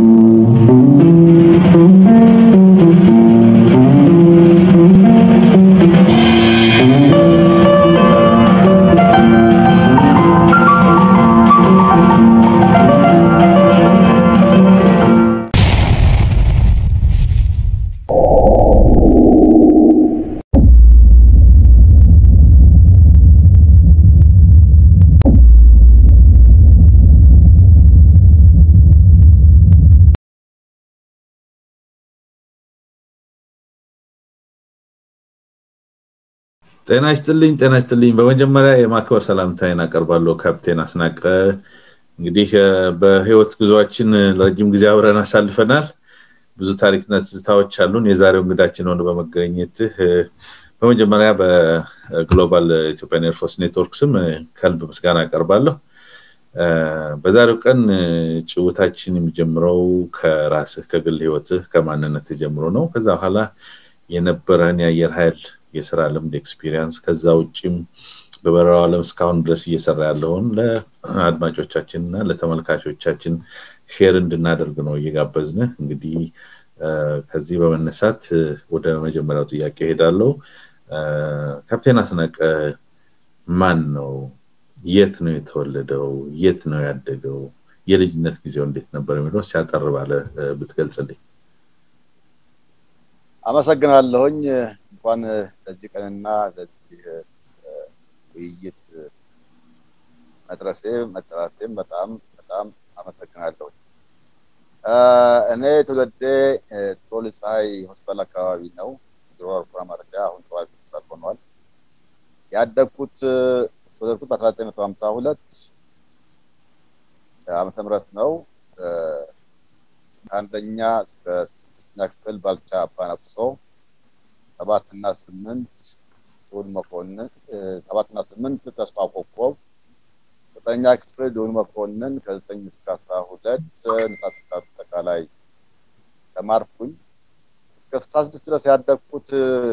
ጤና ይስጥልኝ ጤና ይስጥልኝ በመጀመሪያ የማክበር ሰላምታዬን አቀርባለሁ ካፕቴን አስናቀ እንግዲህ በህይወት ጉዞችን ለረጅም ጊዜ አብረን አሳልፈናል ብዙ ታሪክና ትዝታዎች አሉን የዛሬው እንግዳችን ሆነ በመገኘትህ በመጀመሪያ በግሎባል ኢትዮጵያን ኤርፎርስ ኔትወርክ ስም ከልብ ምስጋና አቀርባለሁ በዛሬው ቀን ጭውታችን የሚጀምረው ከራስህ ከግል ህይወትህ ከማንነት ጀምሮ ነው ከዛ በኋላ የነበረን የአየር ኃይል የስራ ልምድ ኤክስፒሪየንስ ከዛ ውጭም በበረራው ዓለም እስካሁን ድረስ እየሰራ ያለውን ለአድማጮቻችን እና ለተመልካቾቻችን ሼር እንድናደርግ ነው እየጋበዝን እንግዲህ ከዚህ በመነሳት ወደ መጀመሪያው ጥያቄ ሄዳለው ካፕቴን አስናቀ ማን ነው የት ነው የተወለደው የት ነው ያደገው የልጅነት ጊዜው እንዴት ነበር የሚለው ሲያጠር ባለ ብትገልጽልኝ አመሰግናለሁኝ እንኳን ለዚህ ቀንና ለዚህ ውይይት መድረሴ መጠራቴም በጣም በጣም አመሰግናለሁ እኔ ትውልዴ ቶል ፀሐይ ሆስፒታል አካባቢ ነው ድሮ አውሮፕላን ማረፊያ አሁን ተዋል ሆስፒታል ሆኗል ያደግኩት ተወለድኩት በአስራ ዘጠኝ መቶ ሀምሳ ሁለት ዓመተ ምህረት ነው ከአንደኛ እስከ ስድስተኛ ክፍል ባልቻ አባነቅሶ ሰባት እና ስምንት ዱል መኮንን ሰባት እና ስምንት ተስፋ ኮኮብ ዘጠኛ ክፍል ዱል መኮንን ከዘጠኝ እስከ አስራ ሁለት ንሳት አጠቃላይ ተማርኩኝ እስከ ስልሳ ስድስት ድረስ ያደግኩት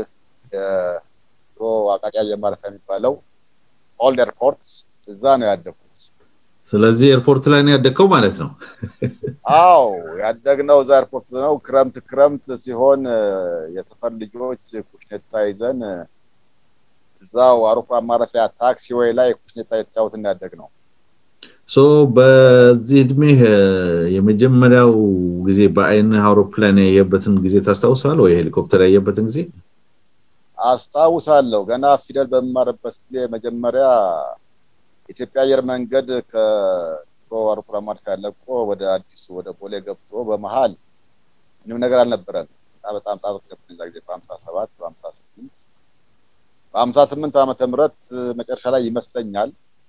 ድሮ አቃቂ አየር ማረፊያ የሚባለው ኦልድ ኤርፖርት እዛ ነው ያደግኩት ስለዚህ ኤርፖርት ላይ ነው ያደግከው ማለት ነው አው ያደግነው እዛ ኤርፖርት ነው ክረምት ክረምት ሲሆን የሰፈር ልጆች ኩሽኔታ ይዘን እዛው አውሮፕላን ማረፊያ ታክሲ ወይ ላይ ኩሽኔታ የተጫወትን ያደግ ነው ሶ በዚህ እድሜ የመጀመሪያው ጊዜ በአይን አውሮፕላን ያየበትን ጊዜ ታስታውሳል ወይ ሄሊኮፕተር ያየበትን ጊዜ አስታውሳለሁ ገና ፊደል በምማርበት ጊዜ መጀመሪያ ኢትዮጵያ አየር መንገድ ከድሮ አውሮፕላን ማረፊያ ለቆ ወደ አዲሱ ወደ ቦሌ ገብቶ በመሀል ምንም ነገር አልነበረም በጣም ጣቶች ነበር ዛ ጊዜ በሀምሳ ሰባት በሀምሳ ስምንት በሀምሳ ስምንት ዓመተ ምህረት መጨረሻ ላይ ይመስለኛል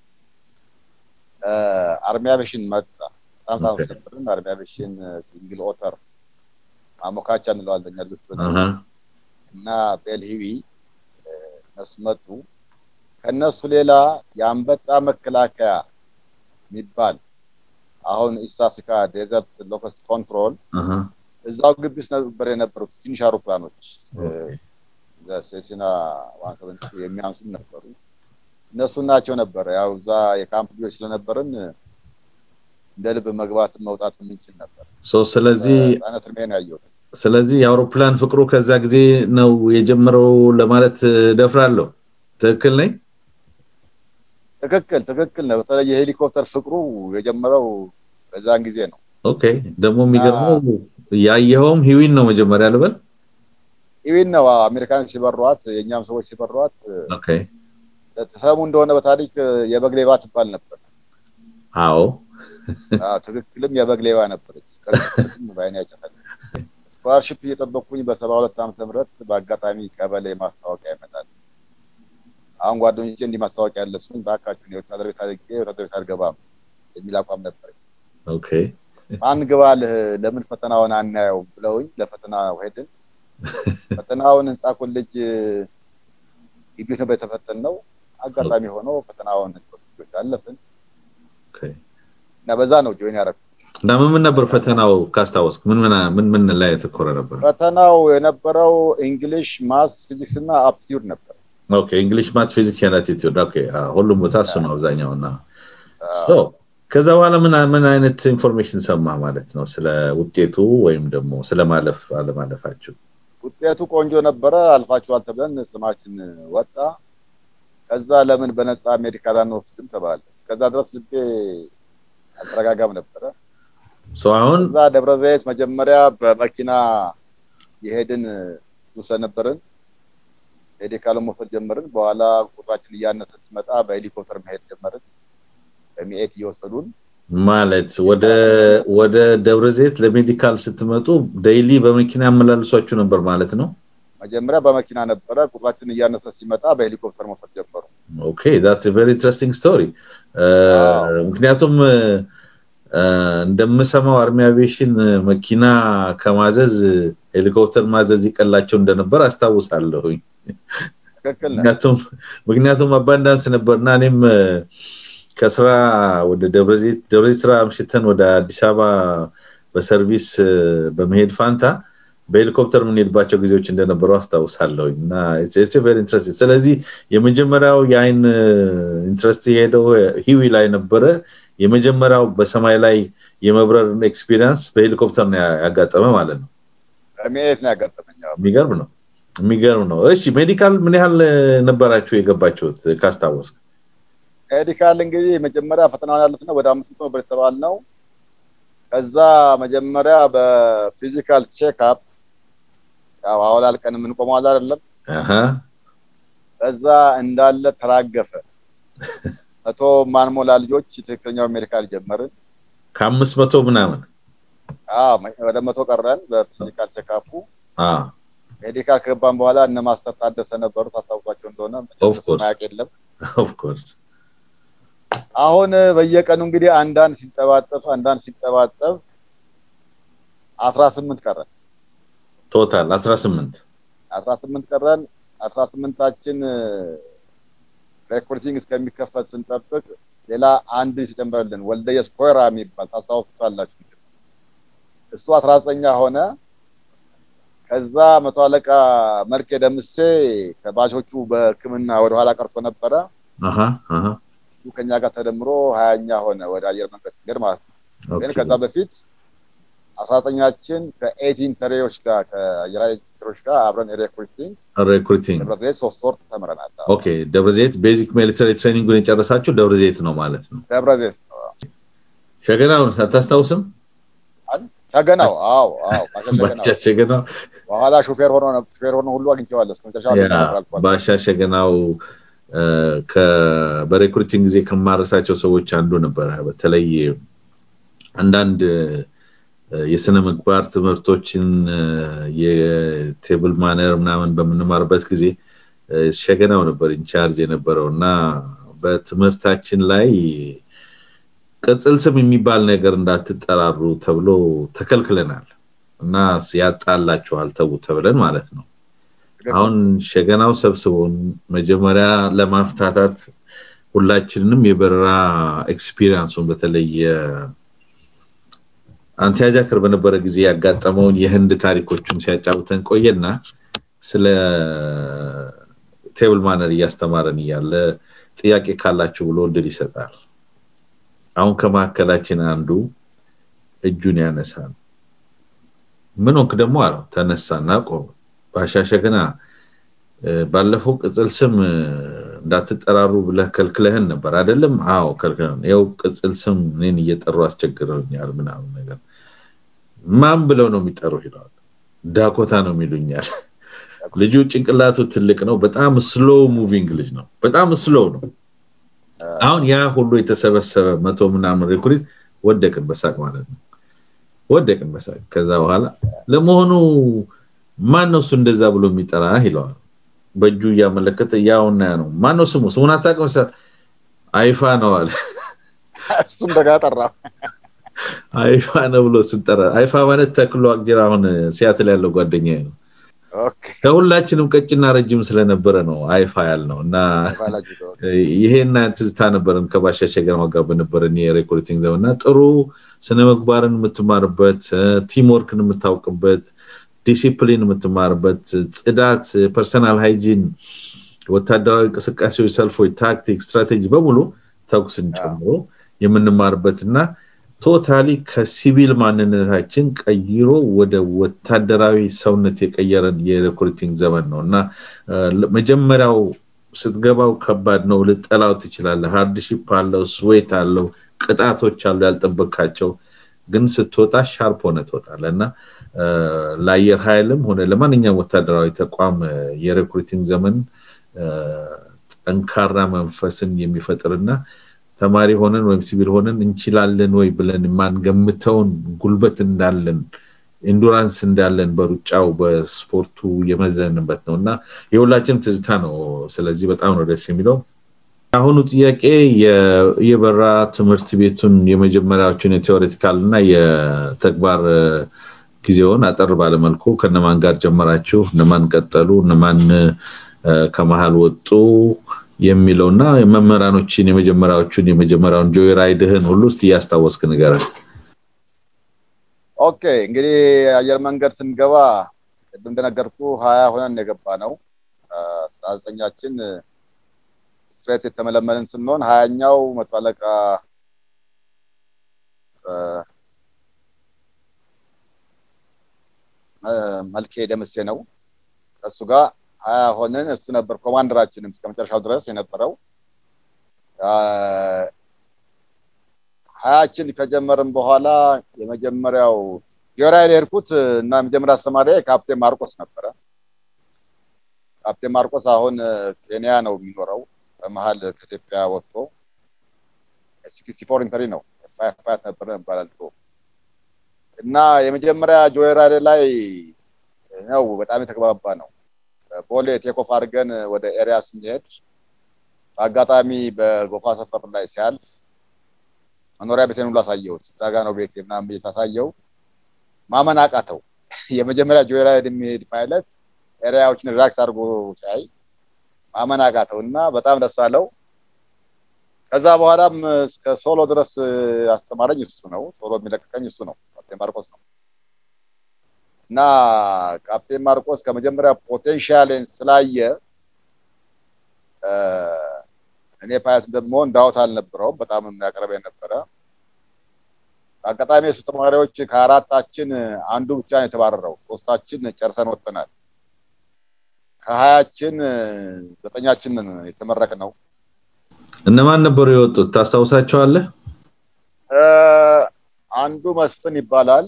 አርሚ አቬሽን መጣ በጣም ሳኖች ነበርን አርሚ አቬሽን ሲንግል ኦተር ማሞካቻ እንለዋለን ያሉት እና ቤልሂዊ እነሱ መጡ ከነሱ ሌላ የአንበጣ መከላከያ የሚባል አሁን ኢስት አፍሪካ ዴዘርት ሎከስ ኮንትሮል እዛው ግቢ ውስጥ ነበር የነበሩት ትንሽ አውሮፕላኖች ሴሲና ዋን የሚያንሱ ነበሩ እነሱ ናቸው ነበረ ያው እዛ የካምፕ ልጆች ስለነበርን እንደ ልብ መግባት መውጣት የምንችል ነበር ስለዚህ ህጻነት እድሜ ነው ያየሁት ስለዚህ የአውሮፕላን ፍቅሩ ከዛ ጊዜ ነው የጀመረው ለማለት ደፍራለሁ ትክክል ነኝ ትክክል ትክክል ነው በተለይ የሄሊኮፕተር ፍቅሩ የጀመረው በዛን ጊዜ ነው ኦኬ ደግሞ የሚገርመው ያየኸውም ሂዊን ነው መጀመሪያ ልበል ሂዊን ነው አሜሪካን ሲበሯት የእኛም ሰዎች ሲበሯት ኦኬ ተሰሙ እንደሆነ በታሪክ የበግ ሌባ ትባል ነበር አዎ ትክክልም የበግ ሌባ ነበረች በአይን ያጨፈል ስኮላርሽፕ እየጠበቅኩኝ በሰባ ሁለት ዓመተ ምህረት በአጋጣሚ ቀበሌ ማስታወቂያ ይመጣል አሁን ጓደኞቼ እንዲህ ማስታወቂያ ያለ ሲሆን በአካችሁ የወታደር ቤት አድርጌ የወታደር ቤት አልገባም የሚል አቋም ነበር ኦኬ ማን ግባልህ ለምን ፈተናውን አናየውም ብለውኝ ለፈተና ሄድን ፈተናውን ህንፃ ኮሌጅ ግቢ ነበር የተፈተን ነው አጋጣሚ ሆኖ ፈተናውን ልጆች አለፍን እና በዛ ነው ጆይን ያደረኩት እና ምን ምን ነበር ፈተናው ካስታወስክ ምን ምን ምን ላይ የተኮረ ነበር ፈተናው የነበረው እንግሊሽ ማስ ፊዚክስ እና አፕቲዩድ ነበር ኦኬ እንግሊሽ ማት ፊዚክስ ኤንድ አቲቲዩድ ኦኬ ሁሉም ቦታ እሱ ነው አብዛኛው እና ሶ ከዛ በኋላ ምን ምን አይነት ኢንፎርሜሽን ሰማ ማለት ነው ስለ ውጤቱ ወይም ደግሞ ስለ ማለፍ አለማለፋችሁ? ውጤቱ ቆንጆ ነበረ፣ አልፋችኋል ተብለን ስማችን ወጣ። ከዛ ለምን በነፃ ሜዲካል አንወስድም ተባለ። እስከዛ ድረስ ልቤ አልተረጋጋም ነበረ። አሁን እዛ ደብረ ዘይት መጀመሪያ በመኪና የሄድን ብዙ ስለነበርን ሜዲካሉን መውሰድ ጀመርን። በኋላ ቁጥራችን እያነሰ ሲመጣ በሄሊኮፕተር መሄድ ጀመርን። በሚኤት እየወሰዱን ማለት ወደ ወደ ደብረ ዘይት ለሜዲካል ስትመጡ ዴይሊ በመኪና ያመላልሷችሁ ነበር ማለት ነው? መጀመሪያ በመኪና ነበረ። ቁጥራችን እያነሰ ሲመጣ በሄሊኮፕተር መውሰድ ጀመሩ። ኦኬ ዳትስ ቬሪ ኢንትረስቲንግ ስቶሪ። ምክንያቱም እንደምሰማው አርሚ አቪዬሽን መኪና ከማዘዝ ሄሊኮፕተር ማዘዝ ይቀላቸው እንደነበር አስታውሳለሁኝ። ምክንያቱም ምክንያቱም አባንዳንስ ነበርና እኔም ከስራ ወደ ደብረዘይት ደብረዘይት ስራ አምሽተን ወደ አዲስ አበባ በሰርቪስ በመሄድ ፋንታ በሄሊኮፕተር የምንሄድባቸው ጊዜዎች እንደነበሩ አስታውሳለሁ እና ቨሪ ኢንትረስቲንግ ስለዚህ የመጀመሪያው የአይን ኢንትረስት የሄደው ሂዊ ላይ ነበረ የመጀመሪያው በሰማይ ላይ የመብረር ኤክስፒሪንስ በሄሊኮፕተር ነው ያጋጠመ ማለት ነው ሚኤት ነው ያጋጠመኝ የሚገርም ነው የሚገርም ነው እሺ ሜዲካል ምን ያህል ነበራችሁ የገባችሁት ካስታወስክ ሜዲካል እንግዲህ መጀመሪያ ፈተናውን ያሉት ነው ወደ አምስት መቶ ብር የተባል ነው ከዛ መጀመሪያ በፊዚካል ቼክአፕ ያው አወላልቀን የምንቆመው አለ አይደለም ከዛ እንዳለ ተራገፈ መቶ ማንሞላ ልጆች ትክክለኛው ሜዲካል ጀመርን ከአምስት መቶ ምናምን ወደ መቶ ቀረን በፊዚካል ቼክአፑ ሜዲካል ከገባን በኋላ እነ ማስተር ታደሰ ነበሩ ታስታውቋቸው እንደሆነ ማያቅ የለም ኦፍኮርስ አሁን በየቀኑ እንግዲህ አንዳንድ ሲጠባጠብ አንዳንድ ሲጠባጠብ አስራ ስምንት ቀረን ቶታል አስራ ስምንት አስራ ስምንት ቀረን አስራ ስምንታችን ሬኮርዲንግ እስከሚከፈት ስንጠብቅ ሌላ አንድ ሲጨምረልን ወልደየስ ኮይራ የሚባል ታስታውሱታላችሁ እሱ አስራ ዘጠኛ ሆነ ከዛ መቶ አለቃ መልኬ ደምሴ ከባቾቹ በህክምና ወደኋላ ቀርቶ ነበረ እሱ ከኛ ጋር ተደምሮ ሀያኛ ሆነ ወደ አየር መንገድ ሲገድ ማለት ነው ግን ከዛ በፊት አስራ ዘጠኛችን ከኤቲን ተሬዎች ጋር ከአየር ተሬዎች ጋር አብረን ሬክሩቲንግ ሬክሩቲንግ ደብረዘይት ሶስት ወር ተምረናል ኦኬ ደብረዘይት ቤዚክ ሚሊተሪ ትሬኒንጉን የጨረሳችሁ ደብረዘይት ነው ማለት ነው ደብረዘይት ሸገናውን አታስታውስም ሸገናው አዎ አዎ ባሻ ሸገናው በኋላ ሹፌር ሆኖ ሹፌር ሆኖ ሁሉ አግኝቼዋለሁ እስከመጨረሻ ባሻ ሸገናው በሬክሩቲንግ ጊዜ ከማረሳቸው ሰዎች አንዱ ነበረ በተለይ አንዳንድ የስነ ምግባር ትምህርቶችን የቴብል ማነር ምናምን በምንማርበት ጊዜ ሸገናው ነበር ኢንቻርጅ የነበረው እና በትምህርታችን ላይ ቅጽል ስም የሚባል ነገር እንዳትጠራሩ ተብሎ ተከልክለናል እና ያጣላችኋል ተቡ ተብለን ማለት ነው አሁን ሸገናው ሰብስቦን መጀመሪያ ለማፍታታት ሁላችንንም የበረራ ኤክስፒሪንሱን በተለይ አንቲያጃክር በነበረ ጊዜ ያጋጠመውን የህንድ ታሪኮችን ሲያጫውተን ቆየና ስለ ቴብል ማነር እያስተማረን እያለ ጥያቄ ካላችሁ ብሎ እድል ይሰጣል አሁን ከመካከላችን አንዱ እጁን ያነሳል ምን ሆንክ ደግሞ አለው ተነሳና ቆመ ባሻሸግና ባለፈው ቅጽል ስም እንዳትጠራሩ ብለህ ከልክለህን ነበር አይደለም አዎ ከልክለን ያው ቅጽል ስም እኔን እየጠሩ አስቸግረውኛል ምናምን ነገር ማን ብለው ነው የሚጠሩ ይለዋል ዳኮታ ነው የሚሉኛል ልጁ ጭንቅላቱ ትልቅ ነው በጣም ስሎ ሙቪንግ ልጅ ነው በጣም ስሎ ነው አሁን ያ ሁሉ የተሰበሰበ መቶ ምናምን ሬኩሪት ወደቅን በሳቅ ማለት ነው ወደቅን በሳቅ ከዛ በኋላ ለመሆኑ ማን ነው እሱ እንደዛ ብሎ የሚጠራ ይለዋል በእጁ እያመለከተ ያውና ነው ማን ነው ስሙ ስሙን አታውቅም ሰ አይፋ ነው አለ እሱም ደጋ ጠራ አይፋ ነው ብሎ ስንጠራ አይፋ ማለት ተክሎ አቅጅራ አሁን ሲያትል ያለው ጓደኛ ነው ከሁላችንም ቀጭና ረጅም ስለነበረ ነው አይፋ ያልነው እና ይሄና ትዝታ ነበረን ከባሻሸገር ጋር በነበረን የሬኮርዲንግ ዘመንና ጥሩ ስነ ምግባርን የምትማርበት ቲምወርክን የምታውቅበት ዲሲፕሊን የምትማርበት ጽዳት ፐርሰናል ሃይጂን ወታደራዊ እንቅስቃሴዎች ሰልፎች ታክቲክ ስትራቴጂ በሙሉ ተኩስን ጨምሮ የምንማርበትና ቶታሊ ከሲቪል ማንነታችን ቀይሮ ወደ ወታደራዊ ሰውነት የቀየረን የሪክሩቲንግ ዘመን ነው እና መጀመሪያው ስትገባው ከባድ ነው ልጠላው ትችላለህ ሃርድሺፕ አለው ስዌት አለው ቅጣቶች አሉ ያልጠበካቸው ግን ስትወጣ ሻርፕ ሆነ ትወጣለ እና ለአየር ኃይልም ሆነ ለማንኛውም ወታደራዊ ተቋም የሪክሩቲንግ ዘመን ጠንካራ መንፈስን የሚፈጥርና ተማሪ ሆነን ወይም ሲቪል ሆነን እንችላለን ወይ ብለን የማንገምተውን ጉልበት እንዳለን ኢንዱራንስ እንዳለን በሩጫው በስፖርቱ የመዘንበት ነው እና የሁላችን ትዝታ ነው ስለዚህ በጣም ነው ደስ የሚለው አሁኑ ጥያቄ የበራ ትምህርት ቤቱን የመጀመሪያዎችን የቴዎሬቲካል እና የተግባር ጊዜውን አጠር ባለመልኩ ከነማን ጋር ጀመራችሁ እነማን ቀጠሉ እነማን ከመሀል ወጡ የሚለውና መምህራኖችን የመጀመሪያዎቹን የመጀመሪያውን ጆይ ራይድህን ሁሉ ውስጥ እያስታወስክ ንገረን ኦኬ እንግዲህ አየር መንገድ ስንገባ ቅድም እንደነገርኩ ሀያ ሆነን የገባ ነው አስራ ዘጠኛችን ስትሬት የተመለመልን ስንሆን ሀያኛው መቶ አለቃ መልኬ ደምሴ ነው ከእሱ ጋር ሀያ ሆንን እሱ ነበር ኮማንደራችንም እስከ መጨረሻው ድረስ የነበረው ሀያችን ከጀመርን በኋላ የመጀመሪያው ጆራይል የሄድኩት እና የመጀመሪያ አስተማሪ ካፕቴን ማርቆስ ነበረ ካፕቴን ማርቆስ አሁን ኬንያ ነው የሚኖረው በመሀል ከኢትዮጵያ ወጥቶ ሲክስቲ ፎር ኢንተሪ ነው ፋያት ነበር ይባላል እና የመጀመሪያ ጆራይል ላይ ነው በጣም የተግባባ ነው ቦሌ ቴኮፍ አድርገን ወደ ኤሪያ ስንሄድ በአጋጣሚ በጎፋ ሰፈር ላይ ሲያልፍ መኖሪያ ቤቴን ሁሉ አሳየሁት እዛ ጋ ነው ቤት ምናምን ቤት አሳየው ማመን አቃተው የመጀመሪያ ጆይራይድ የሚሄድ ፓይለት ኤሪያዎችን ሪላክስ አድርጎ ሲያይ ማመን አቃተው እና በጣም ደስ አለው ከዛ በኋላም እስከ ሶሎ ድረስ አስተማረኝ እሱ ነው ሶሎ የሚለቀቀኝ እሱ ነው ካፕቴን ማርቆስ ነው እና ካፕቴን ማርቆስ ከመጀመሪያ ፖቴንሻልን ስላየ እኔ ፓያት እንደምሆን ዳውት አልነበረውም በጣም የሚያቀርበ ነበረ አጋጣሚ የሱ ተማሪዎች ከአራታችን አንዱ ብቻ ነው የተባረረው ሶስታችን ጨርሰን ወጥተናል ከሀያችን ዘጠኛችን የተመረቅ ነው እነማን ነበሩ የወጡት ታስታውሳቸዋለህ አንዱ መስፍን ይባላል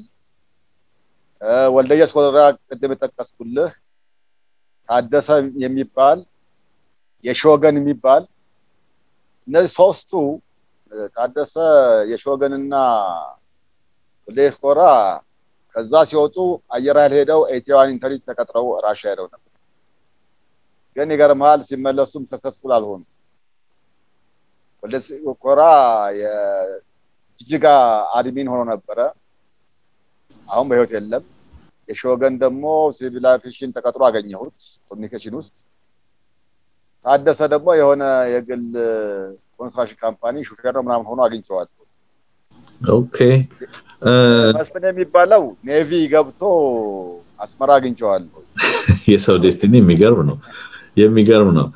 ወልደየስ ወረዳ ቅድም የጠቀስኩልህ ታደሰ የሚባል የሾገን የሚባል እነዚህ ሶስቱ ታደሰ የሾገንና ወልደየስ ኮራ ከዛ ሲወጡ አየር ኃይል ሄደው ኤቲዋን ኢንተሪ ተቀጥረው ራሻ ሄደው ነበር ግን ይገርመሃል ሲመለሱም ሰክሰስፉል አልሆኑ ወልደየስ ኮራ የጅጅጋ አድሚን ሆኖ ነበረ አሁን በህይወት የለም የሾገን ደግሞ ሲቪል አቪዬሽን ተቀጥሮ አገኘሁት ኮሚኒኬሽን ውስጥ ታደሰ ደግሞ የሆነ የግል ኮንስትራክሽን ካምፓኒ ሹፌር ነው ምናምን ሆኖ አግኝቸዋል ኦኬ መስፍን የሚባለው ኔቪ ገብቶ አስመራ አግኝቸዋለሁ የሰው ዴስቲኒ የሚገርም ነው የሚገርም ነው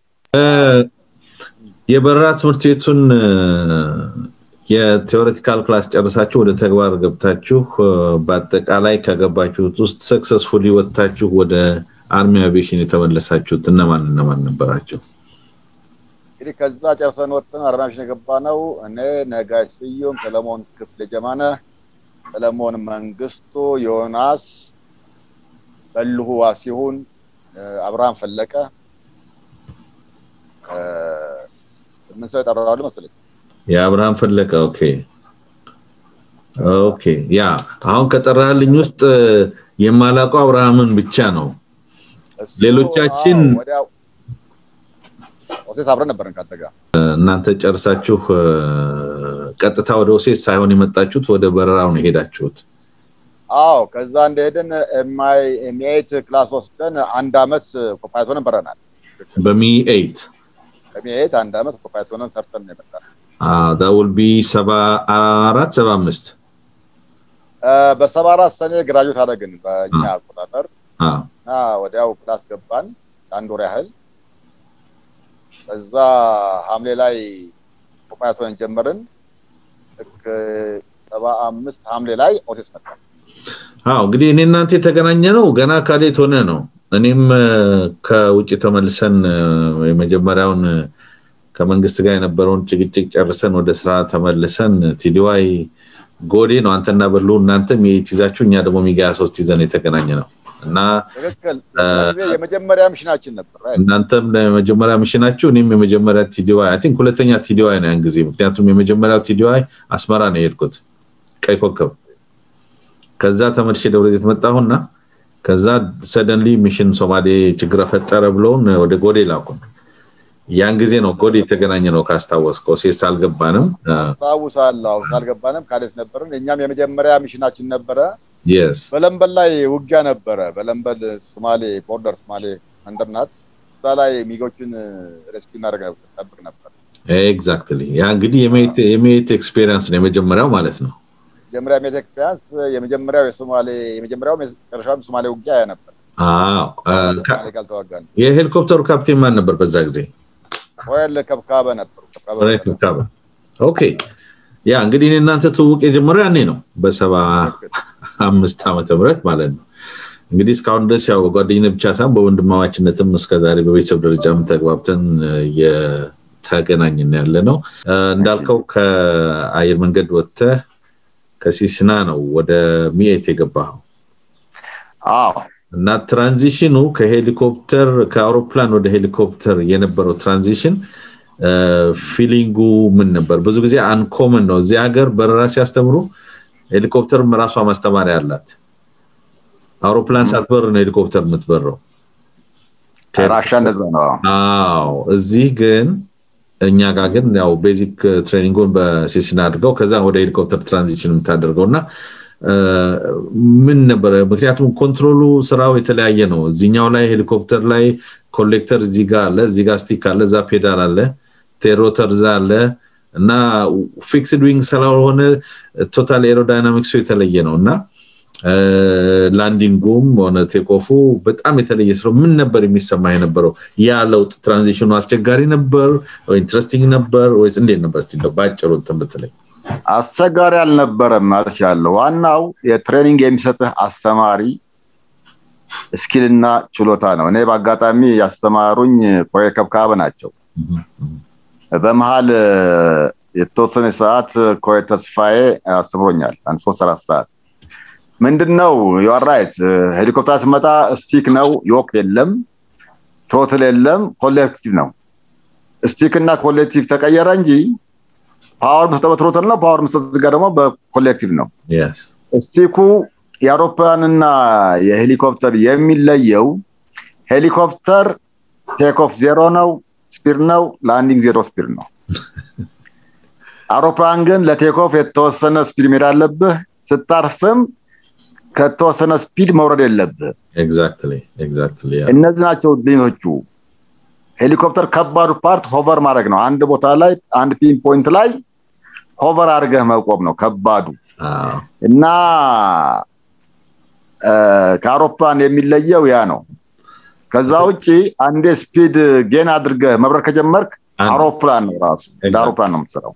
የበረራ ትምህርት ቤቱን የቴዎሬቲካል ክላስ ጨርሳችሁ ወደ ተግባር ገብታችሁ በአጠቃላይ ከገባችሁት ውስጥ ሰክሰስፉሊ ወጥታችሁ ወደ አርሚ አቪዬሽን የተመለሳችሁት እነማን እነማን ነበራቸው እንግዲህ ከዛ ጨርሰን ወጥተን አርሚ አቪዬሽን የገባ ነው እኔ ነጋሽ ስዩም ሰለሞን ክፍለ ጀማነ ሰለሞን መንግስቱ ዮናስ በልሁ ዋሲሁን አብርሃም ፈለቀ ስምንት ሰው የጠራሉ መስለኝ የአብርሃም ፈለቀ ኦኬ ኦኬ ያ አሁን ከጠራልኝ ውስጥ የማላውቀው አብርሃምን ብቻ ነው ሌሎቻችን ኦሴት አብረን ነበርን ካንተ ጋር እናንተ ጨርሳችሁ ቀጥታ ወደ ኦሴት ሳይሆን የመጣችሁት ወደ በረራው ነው የሄዳችሁት አዎ ከዛ እንደሄድን ኤምኤት ክላስ ወስደን አንድ አመት ኮፓይት ሆነን በረናል በሚ ኤይት በሚኤት አንድ አመት ኮፓይት ሆነን ሰርተን ነው የመጣ that will be ሰባ አራት ሰባ አምስት በሰባ አራት ሰኔ ግራጁዌት አደረግን በእኛ አቆጣጠር እና ወዲያው ክላስ ገባን ለአንድ ወር ያህል ከዛ ሐምሌ ላይ ኮፓያቶንን ጀመርን ልክ ሰባ አምስት ሐምሌ ላይ ኦሴስ መጣ። አዎ እንግዲህ እኔ እናንተ የተገናኘ ነው ገና ካሌት ሆነ ነው። እኔም ከውጭ ተመልሰን የመጀመሪያውን ከመንግስት ጋር የነበረውን ጭቅጭቅ ጨርሰን ወደ ስራ ተመልሰን ቲዲዋይ ጎዴ ነው አንተና በሉ እናንተም የት ይዛችሁ እኛ ደግሞ ሚጋ ሶስት ይዘን የተገናኘ ነው እና ትክክል የመጀመሪያ ሚሽናችን ነበር። እናንተም ለመጀመሪያ ሚሽናችሁ እኔም የመጀመሪያ ቲዲዋይ አይ ቲንክ ሁለተኛ ቲዲዋይ ነው ያን ጊዜ ምክንያቱም የመጀመሪያው ቲዲዋይ አስመራ ነው የሄድኩት ቀይ ኮከብ ከዛ ተመልሼ ደብረዘይት መጣሁና ከዛ ሰደንሊ ሚሽን ሶማሌ ችግር ፈጠረ ብለውን ወደ ጎዴ ላኩን። ያን ጊዜ ነው ጎዴ የተገናኘ ነው ካስታወስከው። ሴስ አልገባንም። አስታውሳለሁ። አልገባንም። ካሌት ነበርን። እኛም የመጀመሪያ ሚሽናችን ነበረ። የስ በለንበል ላይ ውጊያ ነበረ። በለንበል ሶማሌ ቦርደር ሶማሌ መንደር ናት። እዛ ላይ ሚጎችን ሬስኪው እናደርግ ጠብቅ ነበር። ኤግዛክትሊ ያ እንግዲህ የሜት ኤክስፔሪንስ ነው የመጀመሪያው ማለት ነው። መጀመሪያ ሜት ኤክስፔሪንስ የመጀመሪያው የሶማሌ የመጀመሪያው መጨረሻውም ሶማሌ ውጊያ ያ ነበር። ሶማሌ ጋር ተዋጋን። የሄሊኮፕተሩ ካፕቴን ማን ነበር በዛ ጊዜ? ሮያል ከብካበ ነበሩ። ከብካበ ኦኬ። ያ እንግዲህ እኔ እናንተ ትውውቅ የጀመረው ያኔ ነው በሰባ አምስት ዓመተ ምህረት ማለት ነው። እንግዲህ እስካሁን ድረስ ያው ጓደኝነት ብቻ ሳይሆን በወንድማማችነትም እስከዛሬ በቤተሰብ ደረጃም ተግባብተን የተገናኝን ያለ ነው። እንዳልከው ከአየር መንገድ ወጥተህ ከሲስና ነው ወደ ሚኤት የገባኸው። አዎ እና ትራንዚሽኑ ከሄሊኮፕተር ከአውሮፕላን ወደ ሄሊኮፕተር የነበረው ትራንዚሽን ፊሊንጉ ምን ነበር? ብዙ ጊዜ አንኮመን ነው። እዚህ ሀገር በረራ ሲያስተምሩ ሄሊኮፕተር ራሷ ማስተማሪያ አላት። አውሮፕላን ሳትበር ነው ሄሊኮፕተር የምትበረው። ራሻ እንደዛ ነው። አዎ እዚህ ግን እኛ ጋር ግን ያው ቤዚክ ትሬኒንጉን በሴስና አድርገው ከዛ ወደ ሄሊኮፕተር ትራንዚሽን የምታደርገው እና ምን ነበረ? ምክንያቱም ኮንትሮሉ ስራው የተለያየ ነው። እዚኛው ላይ ሄሊኮፕተር ላይ ኮሌክተር እዚህ ጋር አለ፣ እዚህ ጋር ስቲክ አለ፣ እዛ ፔዳል አለ፣ ቴሮተር እዛ አለ እና ፊክስድ ዊንግ ስላልሆነ ቶታል ኤሮዳይናሚክሱ የተለየ ነው እና ላንዲንጉም ሆነ ቴኮፉ በጣም የተለየ ስለው ምን ነበር የሚሰማ የነበረው? ያ ለውጥ ትራንዚሽኑ አስቸጋሪ ነበር ኢንትረስቲንግ ነበር ወይስ እንዴት ነበር? እስቲ ባጭሩ እንትን ብትለኝ። አስቸጋሪ አልነበረም ማለት ያለው ዋናው የትሬኒንግ የሚሰጥህ አስተማሪ ስኪልና ችሎታ ነው። እኔ በአጋጣሚ ያስተማሩኝ ኮሬ ከብካበ ናቸው። በመሀል የተወሰነ ሰዓት ኮሬ ተስፋዬ አስተምሮኛል። አንድ ሶስት አራት ሰዓት ምንድን ነው ዩአራይት ሄሊኮፕተር ስመጣ ስቲክ ነው፣ ዮክ የለም፣ ትሮትል የለም፣ ኮሌክቲቭ ነው። ስቲክ እና ኮሌክቲቭ ተቀየረ እንጂ ፓወር መስጠት በትሮትል ነው፣ ፓወር መስጠት ጋር ደግሞ በኮሌክቲቭ ነው። ስቲኩ የአውሮፕላንና የሄሊኮፕተር የሚለየው ሄሊኮፕተር ቴክኦፍ ዜሮ ነው፣ ስፒድ ነው፣ ላንዲንግ ዜሮ ስፒድ ነው። አውሮፕላን ግን ለቴክኦፍ የተወሰነ ስፒድ መሄድ አለብህ። ስታርፍም ከተወሰነ ስፒድ መውረድ የለብህ። እነዚህ ናቸው ልዩነቶቹ። ሄሊኮፕተር ከባዱ ፓርት ሆቨር ማድረግ ነው። አንድ ቦታ ላይ አንድ ፒን ፖይንት ላይ ሆቨር አድርገህ መቆም ነው ከባዱ እና ከአውሮፕላን የሚለየው ያ ነው። ከዛ ውጭ አንዴ ስፒድ ጌን አድርገህ መብረር ከጀመርክ አውሮፕላን ነው ራሱ እንደ አውሮፕላን ነው የምትሰራው።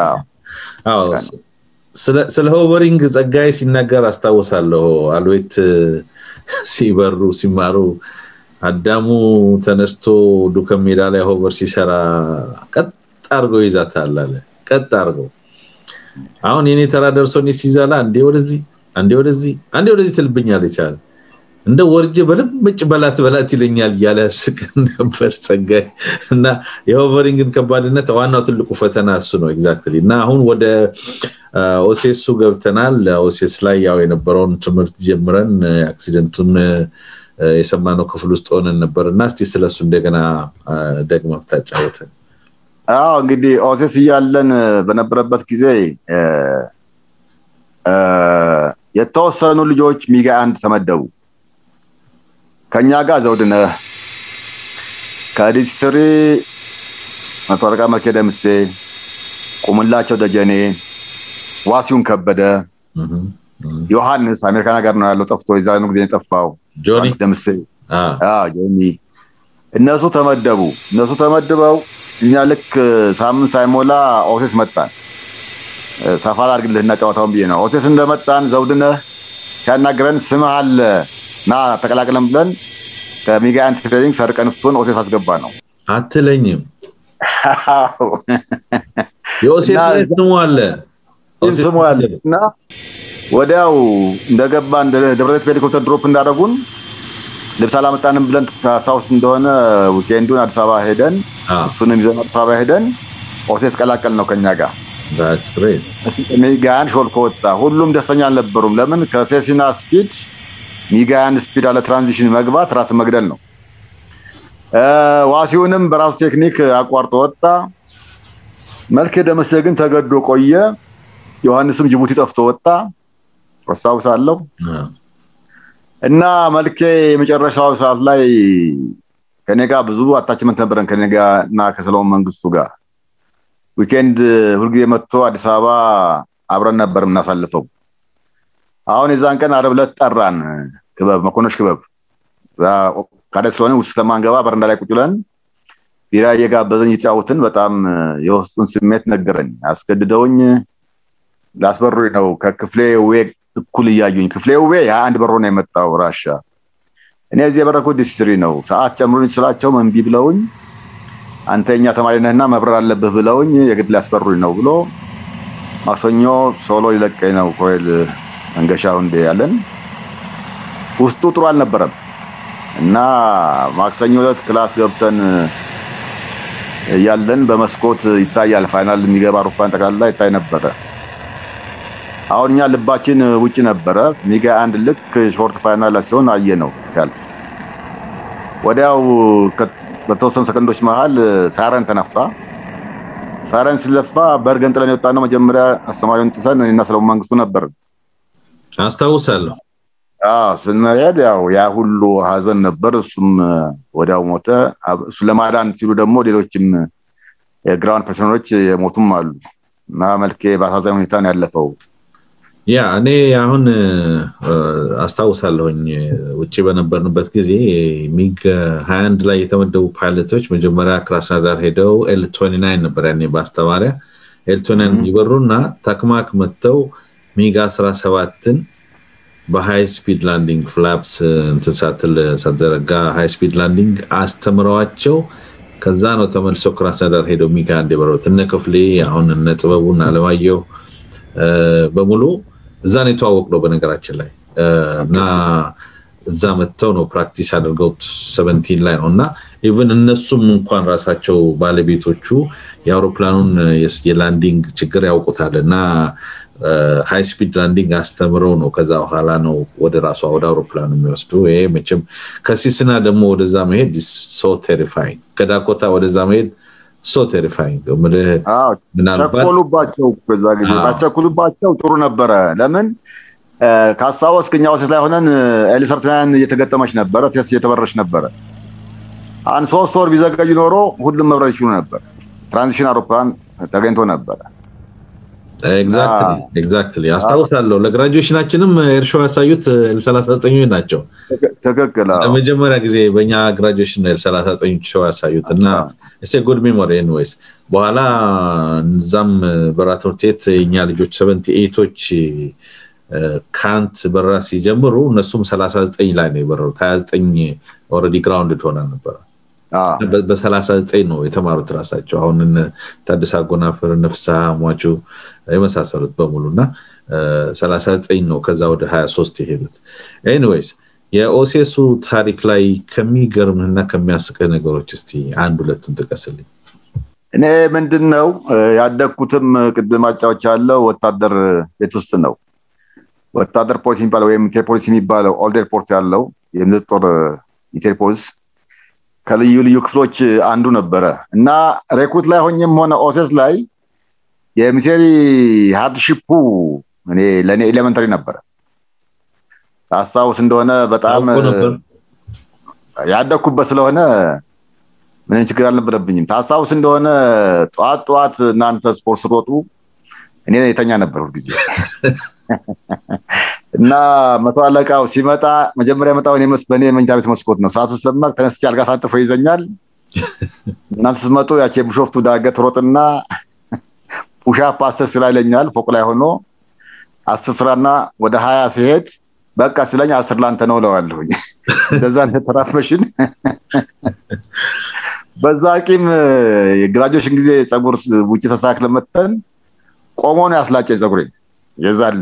ስለ ሆቨሪንግ ጸጋይ ሲናገር አስታውሳለሁ። አልቤት ሲበሩ ሲማሩ አዳሙ ተነስቶ ዱከም ሜዳ ላይ ሆቨር ሲሰራ ቀጥ አድርገው ይዛታል አለ። ቀጥ አድርገው አሁን የኔ ተራ ደርሶ እኔ ሲዛላ አንዴ ወደዚህ አንዴ ወደዚህ አንዴ ወደዚህ ትልብኛል ይቻል እንደ ወርጄ በልምጭ በላት በላት ይለኛል እያለ ያስቀን ነበር ጸጋይ እና የሆቨሪንግን ከባድነት ዋናው ትልቁ ፈተና እሱ ነው ኤግዛክትሊ እና አሁን ወደ ኦሴሱ ገብተናል ኦሴስ ላይ ያው የነበረውን ትምህርት ጀምረን አክሲደንቱን የሰማነው ክፍል ውስጥ ሆነን ነበር እና እስቲ ስለሱ እንደገና ደግመ ታጫወተን አዎ እንግዲህ ኦሴስ እያለን በነበረበት ጊዜ የተወሰኑ ልጆች ሚጋ አንድ ተመደቡ ከኛ ጋር ዘውድነህ ከዲስትሪ መቶ አለቃ መልኬ ደምሴ ቁምላቸው ደጀኔ ዋሲውን ከበደ ዮሐንስ አሜሪካን ሀገር ነው ያለው ጠፍቶ የዛኑ ጊዜ የጠፋው ጆኒ ደምሴ ጆኒ እነሱ ተመደቡ እነሱ ተመድበው እኛ ልክ ሳምንት ሳይሞላ ኦሴስ መጣን ሰፋ አድርግልህና ጨዋታውን ብዬ ነው። ኦቴስ እንደመጣን ዘውድነህ ሲያናግረን ስምህ አለ ና ተቀላቅለን ብለን ከሚጋ አንድ ትሬኒንግ ሰርቀን እሱን ኦቴስ አስገባ ነው። አትለኝም። የኦሴስ ላይ ስሙ አለ ስሙ አለ እና ወዲያው እንደገባ ደብረዘይት በሄሊኮፕተር ድሮፕ እንዳደረጉን ልብስ አላመጣንም ብለን ታስታውስ እንደሆነ ዊኬንዱን አዲስ አበባ ሄደን እሱንም ይዘን አዲስ አበባ ሄደን ኦሴስ ቀላቀል ነው ከኛ ጋር ሚጋያን ሾልኮ ወጣ። ሁሉም ደስተኛ አልነበሩም። ለምን ከሴሲና ስፒድ ሚጋያን ስፒድ አለ ትራንዚሽን መግባት ራስ መግደል ነው። ዋሲውንም በራሱ ቴክኒክ አቋርጦ ወጣ። መልኬ ደመሴ ግን ተገዶ ቆየ። ዮሐንስም ጅቡቲ ጠፍቶ ወጣ አስታውሳለሁ። እና መልኬ የመጨረሻው ሰዓት ላይ ከኔ ጋር ብዙ አታችመንት ነበረን ከኔ ጋር እና ከሰለሞን መንግስቱ ጋር ዊኬንድ ሁልጊዜ መጥቶ አዲስ አበባ አብረን ነበር የምናሳልፈው። አሁን የዛን ቀን አረብ ዕለት ጠራን ክበብ መኮንኖች ክበብ ካደ ስለሆነ ውስጥ ስለማንገባ በረንዳ ላይ ቁጭ ብለን ቢራ እየጋበዘኝ እየተጫወትን በጣም የውስጡን ስሜት ነገረኝ። አስገድደውኝ ላስበሩኝ ነው ከክፍሌ ውቤ እኩል እያዩኝ። ክፍሌ ውቤ የአንድ በሮ ነው የመጣው ራሻ። እኔ እዚህ የበረኩት ዲስትሪ ነው። ሰዓት ጨምሩኝ ስላቸው እምቢ ብለውኝ አንተ የኛ ተማሪ ነህና መብረር አለብህ ብለውኝ የግድ ሊያስበሩኝ ነው ብሎ ማክሰኞ ሶሎ ሊለቀኝ ነው ኮሎኔል መንገሻው እንዴ ያለን ውስጡ ጥሩ አልነበረም እና ማክሰኞ ዕለት ክላስ ገብተን እያለን በመስኮት ይታያል ፋይናል የሚገባ አውሮፕላን ጠቅላላ ይታይ ነበረ። አሁን እኛ ልባችን ውጭ ነበረ። ሚጋ አንድ ልክ ሾርት ፋይናል ሲሆን አየ ነው ሲያልፍ ወዲያው በተወሰኑ ሰከንዶች መሀል ሳረን ተነፋ። ሳረን ሲለፋ በርገን ጥለን የወጣ ነው። መጀመሪያ አስተማሪውን ጥሰን እኔና ሰለሞን መንግስቱ ነበር። አስታውሳለሁ። ስንሄድ ያው ያ ሁሉ ሀዘን ነበር። እሱም ወዲያው ሞተ። እሱ ለማዳን ሲሉ ደግሞ ሌሎችም የግራውንድ ፐርሰኖች የሞቱም አሉ እና መልኬ በአሳዛኝ ሁኔታ ነው ያለፈው። ያ እኔ አሁን አስታውሳለሁኝ ውጭ በነበርንበት ጊዜ ሚግ 21 ላይ የተመደቡ ፓይለቶች መጀመሪያ ክራስናዳር ሄደው ኤል 29 ነበር ያኔ በአስተማሪያ ኤል 29 የሚበሩና ታክማክ መጥተው ሚግ 17ን በሃይ ስፒድ ላንዲንግ ፍላፕስ እንትን ሳትል ሳትዘረጋ ሃይ ስፒድ ላንዲንግ አስተምረዋቸው ከዛ ነው ተመልሰው ክራስናዳር ሄደው ሚግ አንድ የበረሩት እነ ክፍሌ አሁን እነ ጥበቡን አለማየሁ በሙሉ እዛ ነው የተዋወቅ ነው በነገራችን ላይ እና እዛ መጥተው ነው ፕራክቲስ አድርገው ሰቨንቲን ላይ ነው እና ኢቨን እነሱም እንኳን ራሳቸው ባለቤቶቹ የአውሮፕላኑን የላንዲንግ ችግር ያውቁታል እና ሃይ ስፒድ ላንዲንግ አስተምረው ነው ከዛ በኋላ ነው ወደ ራሷ ወደ አውሮፕላኑ የሚወስዱ ይሄ መቼም ከሲስና ደግሞ ወደዛ መሄድ ሶ ቴሪፋይንግ ከዳኮታ ወደዛ መሄድ ሶ ቴሪፋይንግ ቸኮሉባቸው በዛ ጊዜ ባቸኩሉባቸው ጥሩ ነበረ ለምን ካስታወስክ እኛ ወሴት ላይ ሆነን ኤሊሰርትናን እየተገጠመች ነበረ ቴስት እየተበረች ነበረ አንድ ሶስት ወር ቢዘገዩ ኖሮ ሁሉም መብረር ይችሉ ነበር ትራንዚሽን አውሮፕላን ተገኝቶ ነበረ ኤግዛክትሊ አስታውሳለሁ ለግራጁዌሽናችንም ኤርሾ ያሳዩት ኤል39 ናቸው ትክክል ለመጀመሪያ ጊዜ በእኛ ግራጁዌሽን ኤል39 ሾው ያሳዩት እና እሴ ጉድ ሜሞሪ ኤንዌይስ በኋላ እዛም በራ ትምህርት ቤት የኛ ልጆች ሰቨንቲ ኤቶች ካንት በረራ ሲጀምሩ እነሱም 39 ላይ ነው የበረሩት 29 ኦልሬዲ ግራውንድ ሆና ነበረ በ39 ነው የተማሩት ራሳቸው አሁን ታደሰ አጎናፍር ነፍሳ ሟቹ የመሳሰሉት በሙሉ እና 39 ነው ከዛ ወደ 23 የሄዱት ኤኒዌይስ የኦሴሱ ታሪክ ላይ ከሚገርምህና ከሚያስቅህ ነገሮች እስቲ አንድ ሁለቱን ጥቀስልኝ እኔ ምንድን ነው ያደግኩትም ቅድም አጫዎች ያለው ወታደር ቤት ውስጥ ነው ወታደር ፖሊስ የሚባለው ወይም ኢንቴርፖሊስ የሚባለው ኦልድ ኤርፖርት ያለው የምድር ጦር ኢንቴርፖሊስ ከልዩ ልዩ ክፍሎች አንዱ ነበረ እና ሬኩት ላይ ሆኝም ሆነ ኦሴስ ላይ የሚሴሪ ሃርድሺፑ እኔ ለእኔ ኤሌመንተሪ ነበረ አስታውስ እንደሆነ በጣም ያደግኩበት ስለሆነ ምንም ችግር አልነበረብኝም ታስታውስ እንደሆነ ጠዋት ጠዋት እናንተ ስፖርት ስሮጡ እኔ የተኛ ነበር ሁልጊዜ እና መቶ አለቃው ሲመጣ መጀመሪያ መጣው በእኔ መኝታ ቤት መስኮት ነው ሰዓቱ ስለማቅ ተነስቼ አልጋ ሳጥፎ ይዘኛል እናንተ ስትመጡ ያቺ የቢሾፍቱ ዳገት ሮጥና ፑሻፕ አስር ስራ ይለኛል ፎቅ ላይ ሆኖ አስር ስራና ወደ ሀያ ሲሄድ በቃ ስለኝ አስር ላንተ ነው እለዋለሁኝ። እንደዛ ተራፈሽን በዛ ቂም የግራጆሽን ጊዜ ፀጉር ውጭ ተስተካክለ መተን ቆሞ ነው ያስላጨኝ ፀጉሬን የዛል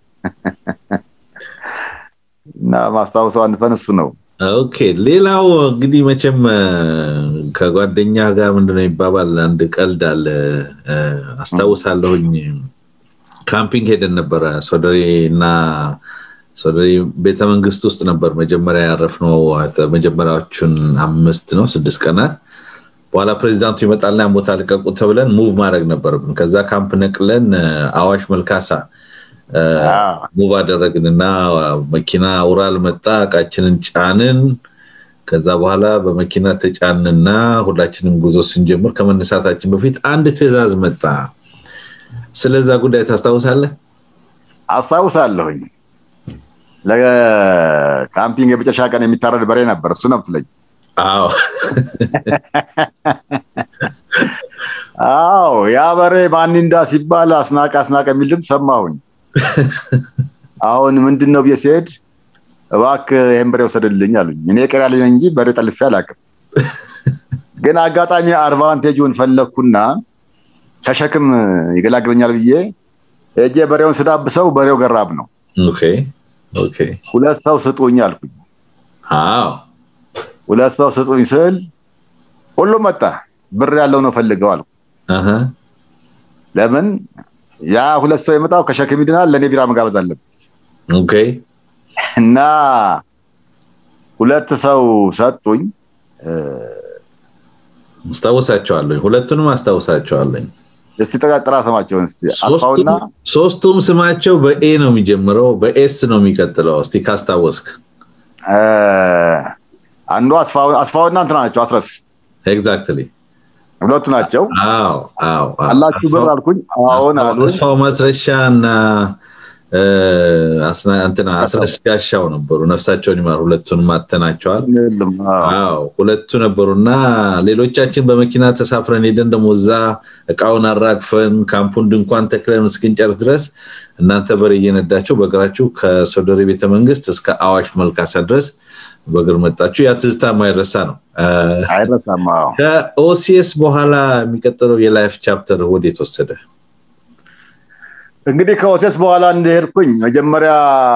እና ማስታወሰው አንድ ፈን እሱ ነው። ኦኬ ሌላው እንግዲህ መቼም ከጓደኛ ጋር ምንድነው ይባባል አንድ ቀልድ አለ አስታውሳለሁኝ ካምፒንግ ሄደን ነበረ ሶደሬ እና ሶደሬ ቤተመንግስት ውስጥ ነበር መጀመሪያ ያረፍነው መጀመሪያዎቹን አምስት ነው ስድስት ቀናት በኋላ ፕሬዚዳንቱ ይመጣልና ያን ቦታ ልቀቁ ተብለን ሙቭ ማድረግ ነበረብን ከዛ ካምፕ ነቅለን አዋሽ መልካሳ ሙቭ አደረግን እና መኪና ውራል መጣ እቃችንን ጫንን ከዛ በኋላ በመኪና ተጫንና ሁላችንም ጉዞ ስንጀምር ከመነሳታችን በፊት አንድ ትዕዛዝ መጣ ስለዛ ጉዳይ ታስታውሳለህ አስታውሳለሁኝ ለካምፒንግ የመጨረሻ ቀን የሚታረድ በሬ ነበር እሱ ነው ትለኝ አዎ አዎ ያ በሬ ማኒንዳ ሲባል አስናቀ አስናቀ የሚል ድምፅ ሰማሁኝ አሁን ምንድን ነው ብዬ ሲሄድ እባክህ ይህን በሬ ወሰድልኝ አሉኝ እኔ ቀሪያ ልኝ እንጂ በሬ ጠልፌ አላውቅም ግን አጋጣሚ አድቫንቴጁን ፈለግኩና ከሸክም ይገላግለኛል ብዬ እጄ በሬውን ስዳብሰው በሬው ገራብ ነው ሁለት ሰው ስጡኝ አልኩኝ ሁለት ሰው ስጡኝ ስል ሁሉም መጣ ብር ያለው ነው ፈልገው አልኩ ለምን ያ ሁለት ሰው የመጣው ከሸክም ይድናል ለእኔ ቢራ መጋበዝ አለበት እና ሁለት ሰው ሰጡኝ አስታውሳቸዋለኝ ሁለቱንም አስታውሳቸዋለኝ እስቲ ጥራ ስማቸውን እስቲ አስፋውና ሶስቱም ስማቸው በኤ ነው የሚጀምረው በኤስ ነው የሚቀጥለው እስቲ ካስታወስክ አንዱ አስፋውና እንትና ናቸው አስረስ ኤግዛክትሊ ሁለቱ ናቸው አዎ አዎ አላችሁ ብር አልኩኝ አሁን አሉ አስፋው መስረሻ እና እንትና አስረስ ጋሻው ነበሩ ነፍሳቸውን ይማር ሁለቱንም አተናቸዋል አዎ ሁለቱ ነበሩና ሌሎቻችን በመኪና ተሳፍረን ሄደን ደግሞ እዛ እቃውን አራግፈን ካምፑን ድንኳን ተክለን እስክንጨርስ ድረስ እናንተ በሬ እየነዳችሁ በእግራችሁ ከሶደሬ ቤተመንግስት እስከ አዋሽ መልካሳ ድረስ በእግር መጣችሁ ያ ትዝታ ማይረሳ ነው አይረሳም ከኦሲኤስ በኋላ የሚቀጥለው የላይፍ ቻፕተር ወዴት ወሰደ እንግዲህ ከኦሴስ በኋላ እንደሄድኩኝ መጀመሪያ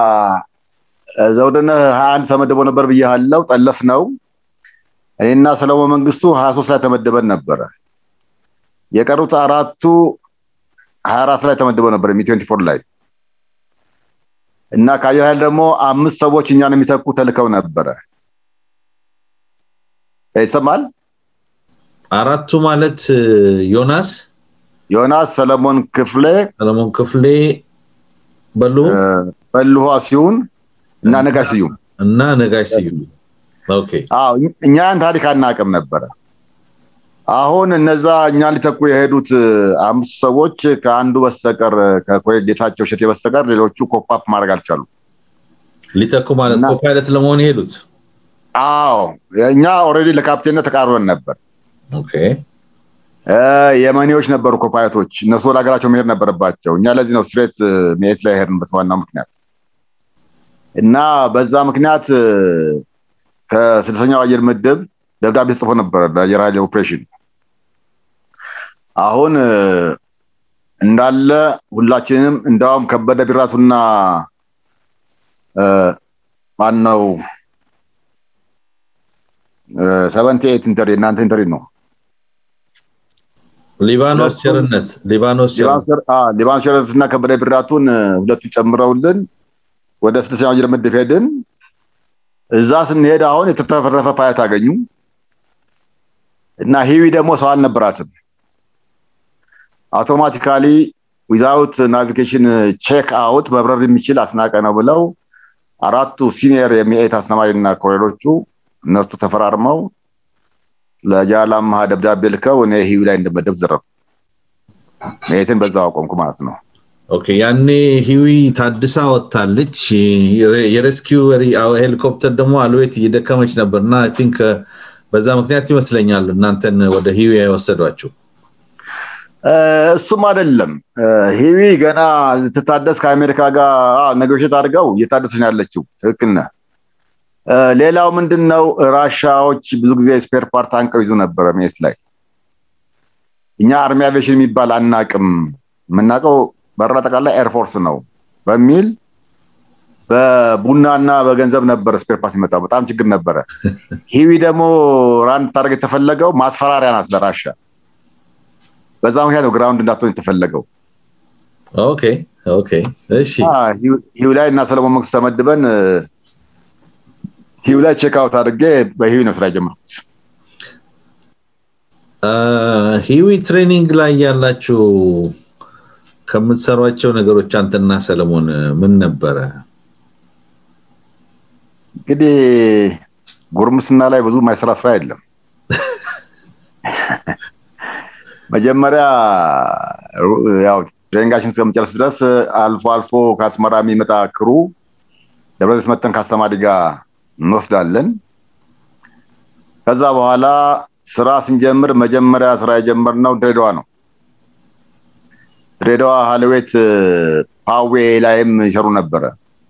ዘውድነ ሀያ አንድ ተመድቦ ነበር ብያለው ጠለፍ ነው እኔና ሰለሞን መንግስቱ ሀያ ሶስት ላይ ተመድበን ነበረ የቀሩት አራቱ ሀያ አራት ላይ ተመድበው ነበር ሚ ትዌንቲ ፎር ላይ እና ከአየር ኃይል ደግሞ አምስት ሰዎች እኛን የሚተኩ ተልከው ነበረ ይሰማል አራቱ ማለት ዮናስ ዮናስ ሰለሞን ክፍሌ ሰለሞን ክፍሌ በልሁ በልሁ ሲሆን እና ነጋሽ ስዩም እና ነጋሽ ስዩም ኦኬ አዎ እኛን ታሪክ አናቅም ነበረ አሁን እነዛ እኛን ሊተኩ የሄዱት አምስቱ ሰዎች ከአንዱ በስተቀር ከኮሎኔል ጌታቸው እሸቴ በስተቀር ሌሎቹ ኮፓፕ ማድረግ አልቻሉ ሊተኩ ማለት ኮፓይለት ለመሆን የሄዱት አዎ እኛ ኦልሬዲ ለካፕቴንነት ተቃርበን ነበር ኦኬ የመኔዎች ነበሩ ኮፓይለቶች እነሱ ወደ ሀገራቸው መሄድ ነበረባቸው እኛ ለዚህ ነው ስትሬት ሜት ላይ ሄድንበት ዋናው ምክንያት እና በዛ ምክንያት ከስድስተኛው አየር ምድብ ደብዳቤ ጽፎ ነበረ ለአየር ኃይል ኦፕሬሽን አሁን እንዳለ ሁላችንም እንዳውም ከበደ ቢራቱና ማነው ሰቨንቲ ኤት ኢንተሪ እናንተ ኢንተሪ ነው ሊባኖስ ቸርነት ሊባኖስ ሊባኖስ ቸርነት እና ከበደ ቢራቱን ሁለቱ ጨምረውልን ወደ ስድስተኛው አየር ምድብ ሄድን እዛ ስንሄድ አሁን የተተረፈረፈ ፓይለት አገኙ እና ሂዊ ደግሞ ሰው አልነበራትም አውቶማቲካሊ ዊዛውት ናቪጌሽን ቼክ አውት መብረር የሚችል አስናቀ ነው ብለው አራቱ ሲኒየር የሚኤት አስተማሪ እና ኮሎኔሎቹ እነሱ ተፈራርመው ለጃላማሃ ደብዳቤ ልከው እኔ ሂዊ ላይ እንደመደብ ዘረፉ ሜትን በዛው አቆምኩ ማለት ነው ኦኬ ያኔ ሂዊ ታድሳ ወጥታለች የሬስኪው ሄሊኮፕተር ደግሞ አልዌት እየደከመች ነበር እና ቲንክ በዛ ምክንያት ይመስለኛል እናንተን ወደ ሂዊ የወሰዷችሁ እሱም አይደለም ሂዊ ገና ትታደስ ከአሜሪካ ጋር ነጎሽት አድርገው እየታደሰች ነው ያለችው። ትክክል ነህ። ሌላው ምንድን ነው ራሻዎች ብዙ ጊዜ ስፔር ፓርት አንቀው ይዙ ነበረ ሜስ ላይ። እኛ አርሚ አቪዬሽን የሚባል አናቅም፣ የምናውቀው በራ ጠቅላላ ኤርፎርስ ነው በሚል በቡናና በገንዘብ ነበረ ስፔር ፓርት ሲመጣው በጣም ችግር ነበረ። ሂዊ ደግሞ ራንድ ታደርግ የተፈለገው ማስፈራሪያ ናት ለራሻ። በዛ ምክንያት ነው ግራውንድ እንዳትሆን የተፈለገው። ኦኬ ኦኬ እሺ ሂው ላይ እና ሰለሞን መንግስቱ ተመድበን ሂው ላይ ቼክ አውት አድርጌ በሂዊ ነው ስራ የጀመርኩት። ሂዊ ትሬኒንግ ላይ ያላችሁ ከምትሰሯቸው ነገሮች አንተና ሰለሞን ምን ነበረ? እንግዲህ ጉርምስና ላይ ብዙ ማይሰራ ስራ የለም። መጀመሪያ ያው ትሬኒንጋችን እስከምጨርስ ድረስ አልፎ አልፎ ከአስመራ የሚመጣ ክሩ ደብረዘይት መተን ከአስተማሪ ጋር እንወስዳለን። ከዛ በኋላ ስራ ስንጀምር መጀመሪያ ስራ የጀመርነው ድሬዳዋ ነው። ድሬዳዋ ሀለዌት ፓዌ ላይም ይሰሩ ነበረ።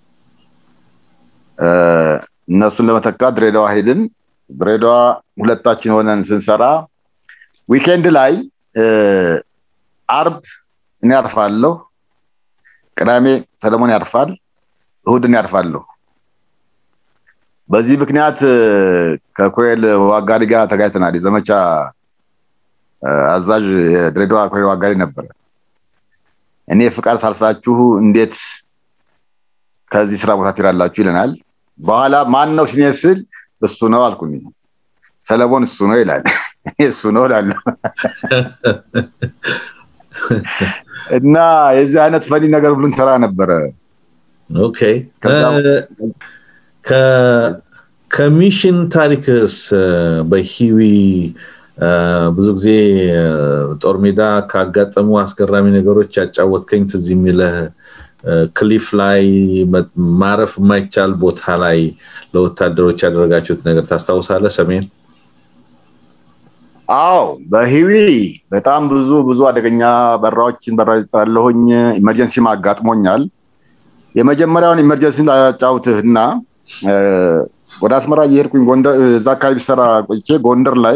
እነሱን ለመተካት ድሬዳዋ ሄድን። ድሬዳዋ ሁለታችን ሆነን ስንሰራ ዊኬንድ ላይ አርብ እኔ ያርፋለሁ፣ ቅዳሜ ሰለሞን ያርፋል፣ እሁድን ያርፋለሁ። በዚህ ምክንያት ከኮሬል ዋጋሪ ጋር ተጋጭተናል። የዘመቻ አዛዥ የድሬዳዋ ኮሬል ዋጋሪ ነበረ። እኔ ፍቃድ ሳልሳችሁ እንዴት ከዚህ ስራ ቦታ ትሄዳላችሁ ይለናል። በኋላ ማን ነው ሲኔ ስል እሱ ነው አልኩኝ። ሰለሞን እሱ ነው ይላል። እሱ ነው እላለሁ። እና የዚህ አይነት ፈኒ ነገር ሁሉ እንሰራ ነበረ። ኦኬ ከሚሽን ታሪክስ በሂዊ ብዙ ብዙ ጊዜ ጦር ሜዳ ካጋጠሙ አስገራሚ ነገሮች ያጫወትከኝ ትዝ የሚለህ ክሊፍ ላይ ማረፍ የማይቻል ቦታ ላይ ለወታደሮች ያደረጋችሁት ነገር ታስታውሳለህ? ሰሜን አዎ በሂዊ በጣም ብዙ ብዙ አደገኛ በራዎችን በራ ያለሁኝ ኢመርጀንሲ አጋጥሞኛል። የመጀመሪያውን ኢመርጀንሲ ላጫውትህ እና ወደ አስመራ እየሄድኩኝ ጎንደር እዛ አካባቢ ሰራ ቆይቼ ጎንደር ላይ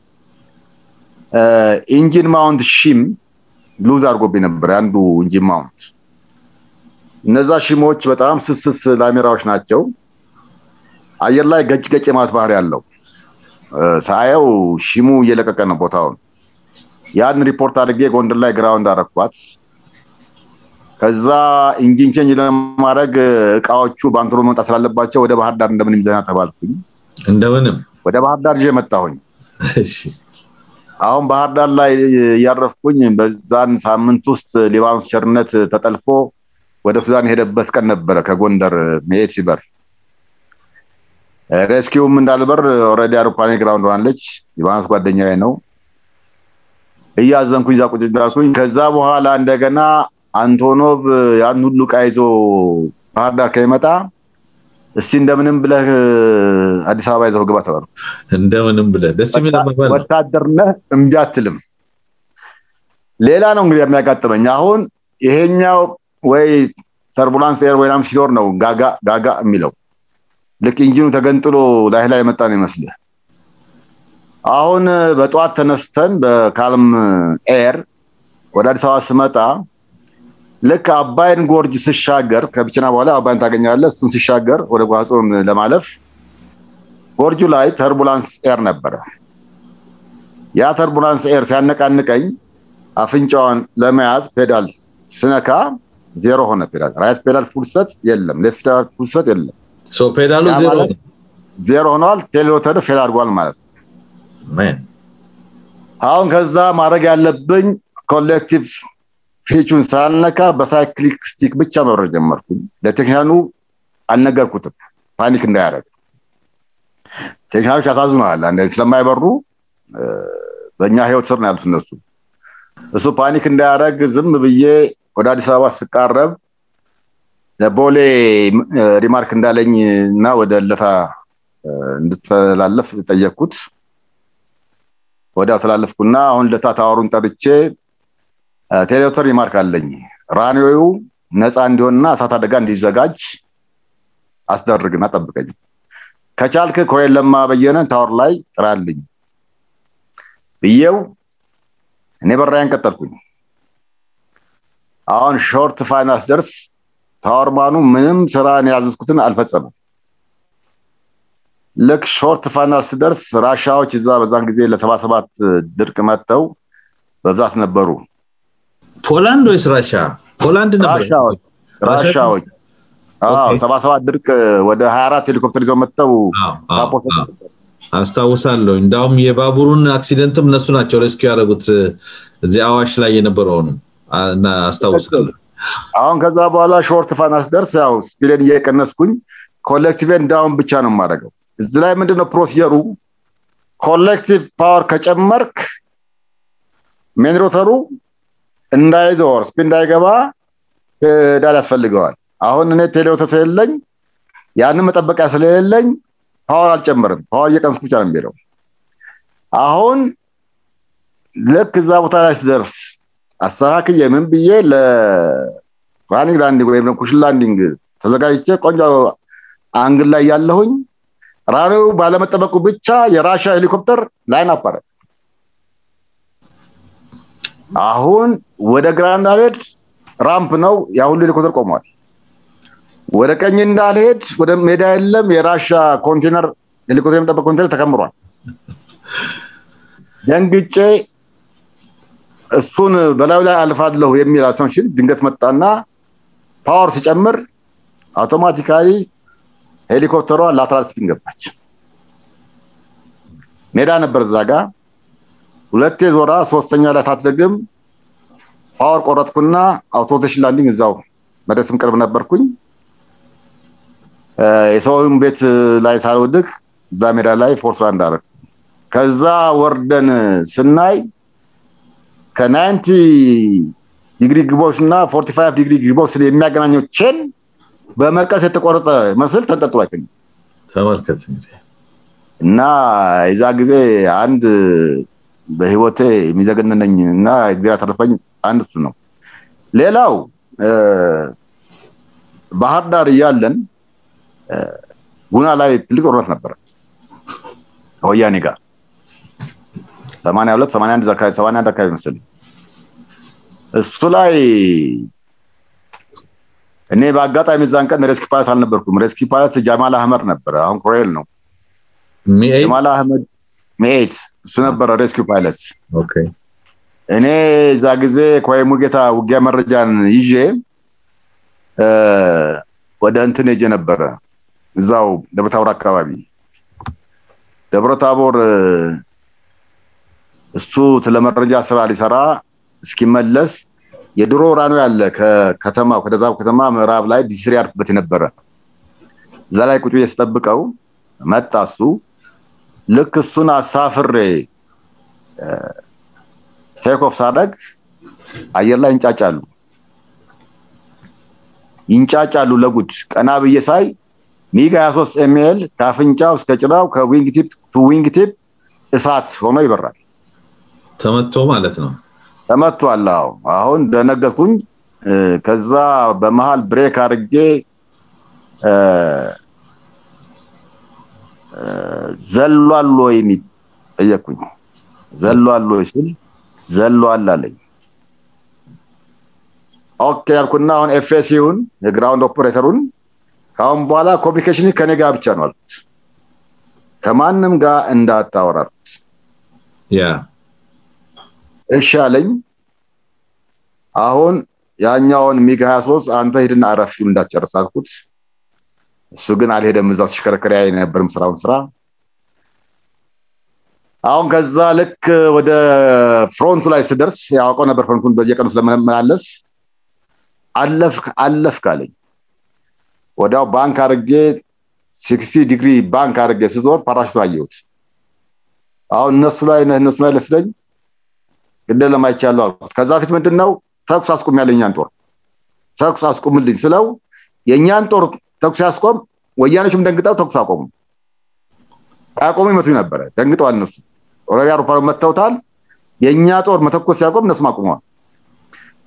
ኢንጂን ማውንት ሺም ሉዝ አድርጎብኝ ነበር አንዱ ኢንጂን ማውንት። እነዛ ሺሞች በጣም ስስስ ላሜራዎች ናቸው። አየር ላይ ገጭ ገጭ የማለት ባህሪ ያለው ሳየው ሺሙ እየለቀቀ ነው ቦታውን። ያን ሪፖርት አድርጌ ጎንደር ላይ ግራውንድ አረኳት። ከዛ ኢንጂን ቼንጅ ለማድረግ እቃዎቹ ባንክሮ መምጣት ስላለባቸው ወደ ባህር ዳር እንደምንም ይዘና ተባልኩኝ። እንደምንም ወደ ባህር ዳር ይዤ መጣሁኝ። አሁን ባህር ዳር ላይ እያረፍኩኝ በዛን ሳምንት ውስጥ ሊባኖስ ቸርነት ተጠልፎ ወደ ሱዳን የሄደበት ቀን ነበረ። ከጎንደር መሄድ ሲበር ሬስኪውም እንዳልበር ኦልሬዲ አውሮፕላኔ ግራውንድ ሆናለች። ሊባኖስ ጓደኛዬ ነው። እያዘንኩኝ እዛ ቁጭ እንዳልኩኝ ከዛ በኋላ እንደገና አንቶኖቭ ያን ሁሉ ዕቃ ይዞ ባህር ዳር ከሚመጣ እስቲ እንደምንም ብለህ አዲስ አበባ ይዘው ግባ ተባሉ። እንደምንም ብለህ ደስ የሚል አባባል ነው። ወታደር ነህ እምቢ አትልም። ሌላ ነው እንግዲህ የሚያጋጥመኝ አሁን ይሄኛው ወይ ተርቡላንስ ኤር ወይም ሲኖር ነው ጋጋ ጋጋ የሚለው ልክ ኢንጂኑ ተገንጥሎ ላይ ላይ የመጣ ነው ይመስልህ። አሁን በጠዋት ተነስተን በካልም ኤር ወደ አዲስ አበባ ስመጣ ልክ አባይን ጎርጅ ስሻገር ከብቸና በኋላ አባይን ታገኛለህ። እሱን ስሻገር ወደ ጓጾን ለማለፍ ጎርጁ ላይ ተርቡላንስ ኤር ነበረ። ያ ተርቡላንስ ኤር ሲያነቃንቀኝ አፍንጫዋን ለመያዝ ፔዳል ስነካ ዜሮ ሆነ። ፔዳል ራይት ፔዳል ፉልሰት የለም፣ ሌፍት ፔዳል ፉልሰት የለም። ሶ ፔዳሉ ዜሮ ነው። ዜሮ ሆነዋል። ቴሌሮተር ፌል አድርጓል ማለት ነው። ማን አሁን ከዛ ማድረግ ያለብኝ ኮሌክቲቭ ፊቹን ሳልነካ በሳይክሊክ ስቲክ ብቻ መብረር ጀመርኩኝ። ለቴክኒሻኑ አልነገርኩትም ፓኒክ እንዳያደርግ። ቴክኒሻኖች ያሳዝነዋል። አንድ ስለማይበሩ በእኛ ህይወት ስር ነው ያሉት እነሱ። እሱ ፓኒክ እንዳያደርግ ዝም ብዬ ወደ አዲስ አበባ ስቃረብ ለቦሌ ሪማርክ እንዳለኝ እና ወደ ለታ እንድተላለፍ ጠየቅኩት። ወዲያው ተላለፍኩና አሁን ለታ ታወሩን ጠርቼ ቴሌቶር ሪማርክ አለኝ። ራኒዮው ነፃ እንዲሆንና እሳት አደጋ እንዲዘጋጅ አስደርግና ጠብቀኝ። ከቻልክ ኮሬል ለማ በየነን ታወር ላይ ጥራልኝ ብዬው እኔ በራያን ቀጠልኩኝ። አሁን ሾርት ፋይናንስ ደርስ ታወርማኑ ምንም ስራ ያዘዝኩትን አልፈጸመም። ልክ ሾርት ፋይናንስ ደርስ ራሻዎች እዛ በዛን ጊዜ ለሰባ ሰባት ድርቅ መጥተው በብዛት ነበሩ። ፖላንድ ወይስ ራሻ? ፖላንድ ነበር። ራሻዎች ራሻዎች አዎ ሰባ ሰባት ድርቅ ወደ ሀያ አራት ሄሊኮፕተር ይዘው መጥተው አስታውሳለሁ። እንዳውም የባቡሩን አክሲደንትም እነሱ ናቸው ሬስኪው ያደረጉት እዚህ አዋሽ ላይ የነበረውንም እና አስታውሳለሁ። አሁን ከዛ በኋላ ሾርት ፋይናንስ ደርስ ያው ስፒድን እየቀነስኩኝ ኮሌክቲቭን ዳውን ብቻ ነው የማደርገው። እዚህ ላይ ምንድነው ፕሮሲጀሩ? ኮሌክቲቭ ፓወር ከጨመርክ ሜን ሮተሩ እንዳይዞር ስፒድ እንዳይገባ ዳል ያስፈልገዋል። አሁን እኔ ቴሌሮተር ስለሌለኝ ያንን መጠበቂያ ስለሌለኝ ፓወር አልጨምርም። ፓወር እየቀንስኩ ብቻ ነው የሚሄደው። አሁን ልክ እዛ ቦታ ላይ ስደርስ አስተካክዬ ምን ብዬ ለራኒንግ ላንዲንግ ወይም ኩሽን ላንዲንግ ተዘጋጅቼ ቆንጆ አንግል ላይ ያለሁኝ ራኒው ባለመጠበቁ ብቻ የራሻ ሄሊኮፕተር ላይን አፓረ አሁን ወደ ግራ እንዳልሄድ ራምፕ ነው ያ ሁሉ ሄሊኮፕተር ቆሟል። ወደ ቀኝ እንዳልሄድ ወደ ሜዳ የለም የራሻ ኮንቴነር ሄሊኮፕተር የሚጠበቅ ኮንቴነር ተከምሯል። ደንግጬ እሱን በላዩ ላይ አልፋለሁ የሚል አሰምሽን ድንገት መጣና ፓወር ሲጨምር አውቶማቲካሊ ሄሊኮፕተሯ ላትራል ስፒን ገባች። ሜዳ ነበር እዛ ጋ ሁለቴ ዞራ ሶስተኛ ላይ ሳትደግም ፓወር ቆረጥኩና አውቶቴሽን ላንዲንግ እዛው መድረስም ቅርብ ነበርኩኝ። የሰውን ቤት ላይ ሳልወድቅ እዛ ሜዳ ላይ ፎርስ ላንድ አደረግ። ከዛ ወርደን ስናይ ከናይንቲ ዲግሪ ግቦች እና ፎርቲ ፋይቭ ዲግሪ ግቦች የሚያገናኘው ቼን በመቀስ የተቆረጠ መስል ተንጠልጥሎ አይገኝም። ተመልከት እንግዲህ እና የዛ ጊዜ አንድ በህይወቴ የሚዘገንነኝ እና እግዚአብሔር ያተረፈኝ አንድ እሱ ነው። ሌላው ባህር ዳር እያለን ጉና ላይ ትልቅ ጦርነት ነበረ ከወያኔ ጋር ሰማንያ ሁለት ሰማንያ አንድ አካባቢ ሰማንያ አንድ አካባቢ መሰለኝ እሱ ላይ እኔ በአጋጣሚ እዛን ቀን ሬስኪ ፓይለት አልነበርኩም። ሬስኪ ፓይለት ጃማል አህመድ ነበረ። አሁን ኮሎኔል ነው። ጃማል አህመድ ሜኤት እሱ ነበረ ሬስኪ ፓይለት። እኔ እዛ ጊዜ ኮሎኔል ሙልጌታ ውጊያ መረጃን ይዤ ወደ እንትን ሄጄ ነበረ። እዛው ደብረታቦር አካባቢ ደብረታቦር እሱ ስለ መረጃ ስራ ሊሰራ እስኪመለስ የድሮ ራኖ ያለ ከከተማ ከደብረ ከተማ ምዕራብ ላይ ዲስሪ ያርፍበት የነበረ እዛ ላይ ቁጭ ስጠብቀው መጣ እሱ ልክ እሱን አሳፍሬ ቴክኦፍ ሳደግ አየር ላይ ይንጫጫሉ ይንጫጫሉ ለጉድ ቀና ብዬ ሳይ ሚግ 23 ኤምኤል ከአፍንጫው እስከ ጭራው ከዊንግ ቲፕ ቱ ዊንግ ቲፕ እሳት ሆኖ ይበራል። ተመቶ ማለት ነው። ተመቷል። አዎ አሁን ደነገጥኩኝ። ከዛ በመሃል ብሬክ አድርጌ ዘሏል ወይ ጠየቅኩኝ። ዘሏል ወይ ስል ዘሏል አለኝ። ኦኬ ያልኩና አሁን ኤፍኤሲውን የግራውንድ ኦፕሬተሩን ከአሁን በኋላ ኮሚኒኬሽን ከኔ ጋር ብቻ ነው አልኩት። ከማንም ጋር እንዳታወራሩት። ያ እሺ አለኝ። አሁን ያኛውን ሚግ 23 አንተ ሂድና አረፍ እንዳትጨርስ አልኩት። እሱ ግን አልሄደም። እዛው ሲሽከረከር ያይ ነበርም ስራውን ስራ። አሁን ከዛ ልክ ወደ ፍሮንቱ ላይ ስደርስ ያውቀው ነበር ፍሮንቱን በየቀኑ ስለመመላለስ አለፍክ አለፍክ አለኝ። ወዲያው ባንክ አድርጌ ሲክስቲ ዲግሪ ባንክ አድርጌ ስዞር ፓራሹት አየሁት። አሁን እነሱ ላይ እነሱ ላይ ለስለኝ ግደ ለማይቻለው አልኩት። ከዛ ፊት ምንድን ነው ተኩስ አስቁም ያለ የኛን ጦር ተኩስ አስቁምልኝ ስለው የእኛን ጦር ተኩስ ያስቆም፣ ወያኔዎችም ደንግጠው ተኩስ አቆሙ። አያቆሙ ይመቱኝ ነበረ። ደንግጠዋል እነሱ ኦልሬዲ አውሮፕላን መተውታል። የእኛ ጦር መተኮስ ሲያቆም እነሱም አቁመዋል።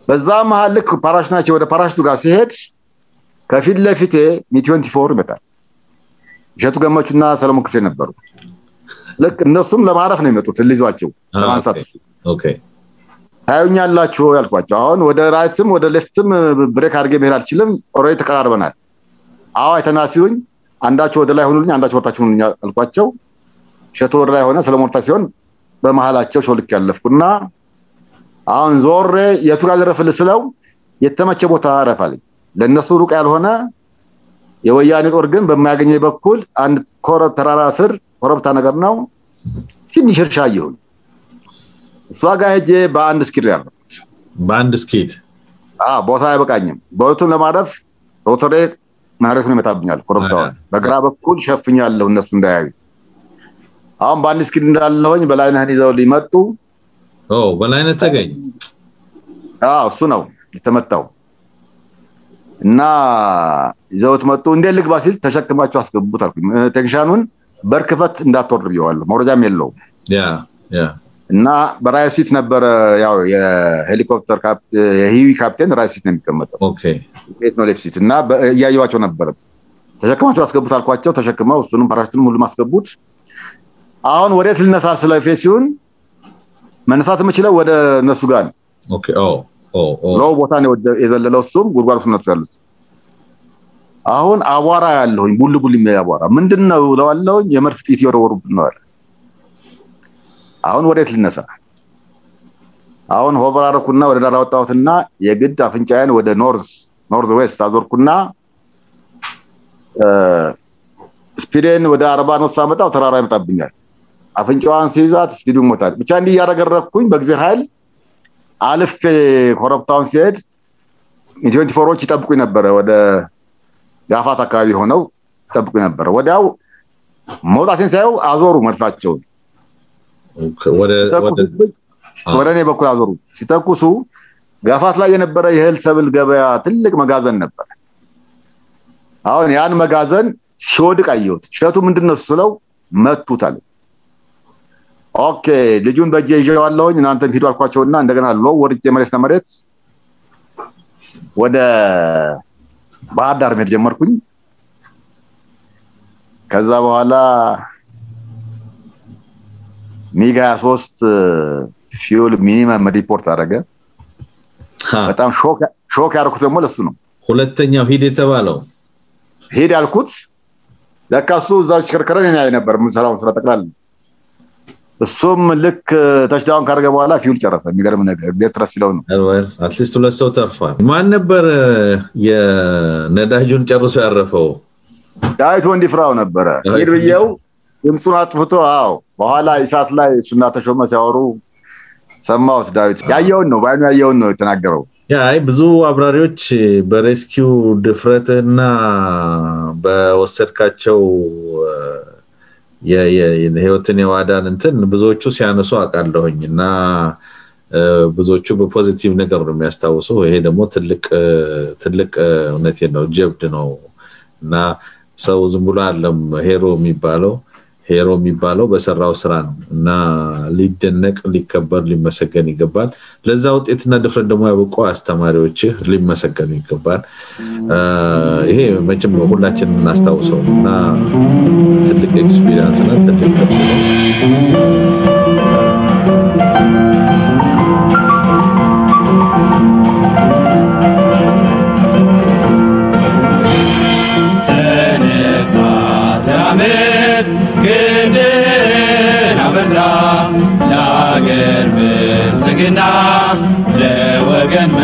በዛ መሀል ልክ ፓራሹት ናቸው ወደ ፓራሹቱ ጋር ሲሄድ ከፊት ለፊቴ ሚቲዮንቲ ፎር ይመጣል። እሸቱ ገመቹና ሰለሞን ክፍሌ ነበሩ። ልክ እነሱም ለማረፍ ነው የመጡት ልይዟቸው ለማንሳት ኦኬ ታዩኛላችሁ ያልኳቸው። አሁን ወደ ራይትም ወደ ሌፍትም ብሬክ አድርጌ መሄድ አልችልም። ኦልሬዲ ተቀራርበናል። አዎ አይተና ሲሉኝ አንዳቸው ወደ ላይ ሆኑልኝ፣ አንዳቸው ወርታችሁ ሆኑልኝ አልኳቸው። እሸቱ ወደ ላይ ሆነ፣ ሰለሞን ወርታ ሲሆን በመሀላቸው ሾልክ ያለፍኩና አሁን ዞሬ የቱ ጋር ልረፍልህ ስለው የተመቸ ቦታ አረፋልኝ። ለእነሱ ሩቅ ያልሆነ የወያኔ ጦር ግን በማያገኘ በኩል አንድ ኮረብ ተራራ ስር ኮረብታ ነገር ነው ትንሽ እርሻ አየሁኝ። እሷ ጋር ሄጄ በአንድ ስኪድ ያረፍኩት። በአንድ ስኪድ ቦታ አይበቃኝም። ቦቱን ለማረፍ ሮተሬ መሬቱን ይመታብኛል። ኮረብታውን በግራ በኩል ሸፍኛለሁ እነሱ እንዳያዩ። አሁን በአንድ ስኪድ እንዳለሁኝ በላይነህን ይዘው ሊመጡ በላይነት ተገኝ እሱ ነው የተመታው እና ይዘውት መጡ። እንዴት ልግባ ሲል ተሸክማቸው አስገቡት አልኩኝ። ቴክኒሻኑን በርክፈት እንዳትወርድ ብየዋለሁ። መውረጃም የለውም እና በራይት ሲት ነበረ። ያው የሄሊኮፕተር የሂዊ ካፕቴን ራይት ሲት ነው የሚቀመጠው። ቤት ነው ሌፍት ሲት እና እያየዋቸው ነበረ። ተሸክማቸው አስገቡት አልኳቸው። ተሸክመው እሱንም ፓራሽቱንም ሁሉም አስገቡት። አሁን ወዴት ልነሳ ስለ ሲሆን መነሳት የምችለው ወደ እነሱ ጋር ነው። ሎው ቦታ ነው የዘለለው። እሱም ጉድጓድ ውስጥ እነሱ ያሉት። አሁን አቧራ ያለሁኝ ቡል ቡል የሚል አቧራ ምንድን ነው እለዋለሁኝ። የመድፍ ጥይት እየወረወሩብን ነው አለ። አሁን ወዴት ልነሳ? አሁን ሆቨር አደረኩና ወደ ዳር አወጣሁትና የግድ አፍንጫዬን ወደ ኖርዝ ኖርዝ ዌስት አዞርኩና ስፒዴን ወደ አርባ ነው ሳመጣው ተራራ ይመጣብኛል። አፍንጫዋን ሲይዛት ስፒዱ ይሞታል። ብቻ እንዲህ እያረገረኩኝ በእግዚአብሔር ኃይል አልፌ ኮረብታውን ሲሄድ ኢትዮንቲ ፎሮች ይጠብቁኝ ነበረ። ወደ ጋፋት አካባቢ ሆነው ይጠብቁኝ ነበረ። ወዲያው መውጣቴን ሳየው አዞሩ መድፋቸውን ወደ እኔ በኩል አዞሩ። ሲተኩሱ ጋፋት ላይ የነበረ የእህል ሰብል ገበያ ትልቅ መጋዘን ነበር። አሁን ያን መጋዘን ሲወድቅ አየሁት። እሸቱ ምንድን ነው ስለው መቱት አለ። ኦኬ ልጁን በእጄ ይዤዋለሁኝ እናንተም ሂዱ አልኳቸውና እንደገና ሎ ወርጄ መሬት ለመሬት ወደ ባህር ዳር መሄድ ጀመርኩኝ። ከዛ በኋላ ሚግ 23 ፊውል ሚኒመም ሪፖርት አደረገ። በጣም ሾክ ያደረኩት ደግሞ ለሱ ነው። ሁለተኛው ሂድ የተባለው ሂድ ያልኩት ለካ እሱ እዛ ሲከርከረን እኔ ያይ ነበር የምንሰራውን ስራ ጠቅላላ እሱም ልክ ተሽዳውን ካደረገ በኋላ ፊውል ጨረሰ። የሚገርም ነገር ጊዜ ትረፍ ሲለው ነው። አትሊስት ሁለት ሰው ተርፏል። ማን ነበር የነዳጁን ጨርሶ ያረፈው? ዳዊት ወንዲ ፍራው ነበረ። ሂድ ብዬው ድምፁን አጥፍቶ አዎ፣ በኋላ ኢሳት ላይ እሱና ተሾመ ሲያወሩ ሰማሁት። ዳዊት ያየውን ነው በአይኑ ያየውን ነው የተናገረው። አይ ብዙ አብራሪዎች በሬስኪው ድፍረትና በወሰድካቸው ህይወትን የዋዳን እንትን ብዙዎቹ ሲያነሱ አውቃለሁኝ እና ብዙዎቹ በፖዚቲቭ ነገር ነው የሚያስታውሱ። ይሄ ደግሞ ትልቅ ትልቅ እውነት ነው፣ ጀብድ ነው እና ሰው ዝም ብሎ አለም ሄሮ የሚባለው ሄሮ የሚባለው በሰራው ስራ ነው እና ሊደነቅ፣ ሊከበር፣ ሊመሰገን ይገባል። ለዛ ውጤትና ድፍረት ደግሞ ያበቁ አስተማሪዎችህ ሊመሰገኑ ይገባል። ይሄ መቼም ሁላችን እናስታውሰው እና ትልቅ ኤክስፒሪንስ ነው። ትልቅ ተነሳ ተራመድ ክንድህን አበርታ ለአገር ብልጽግና ለወገን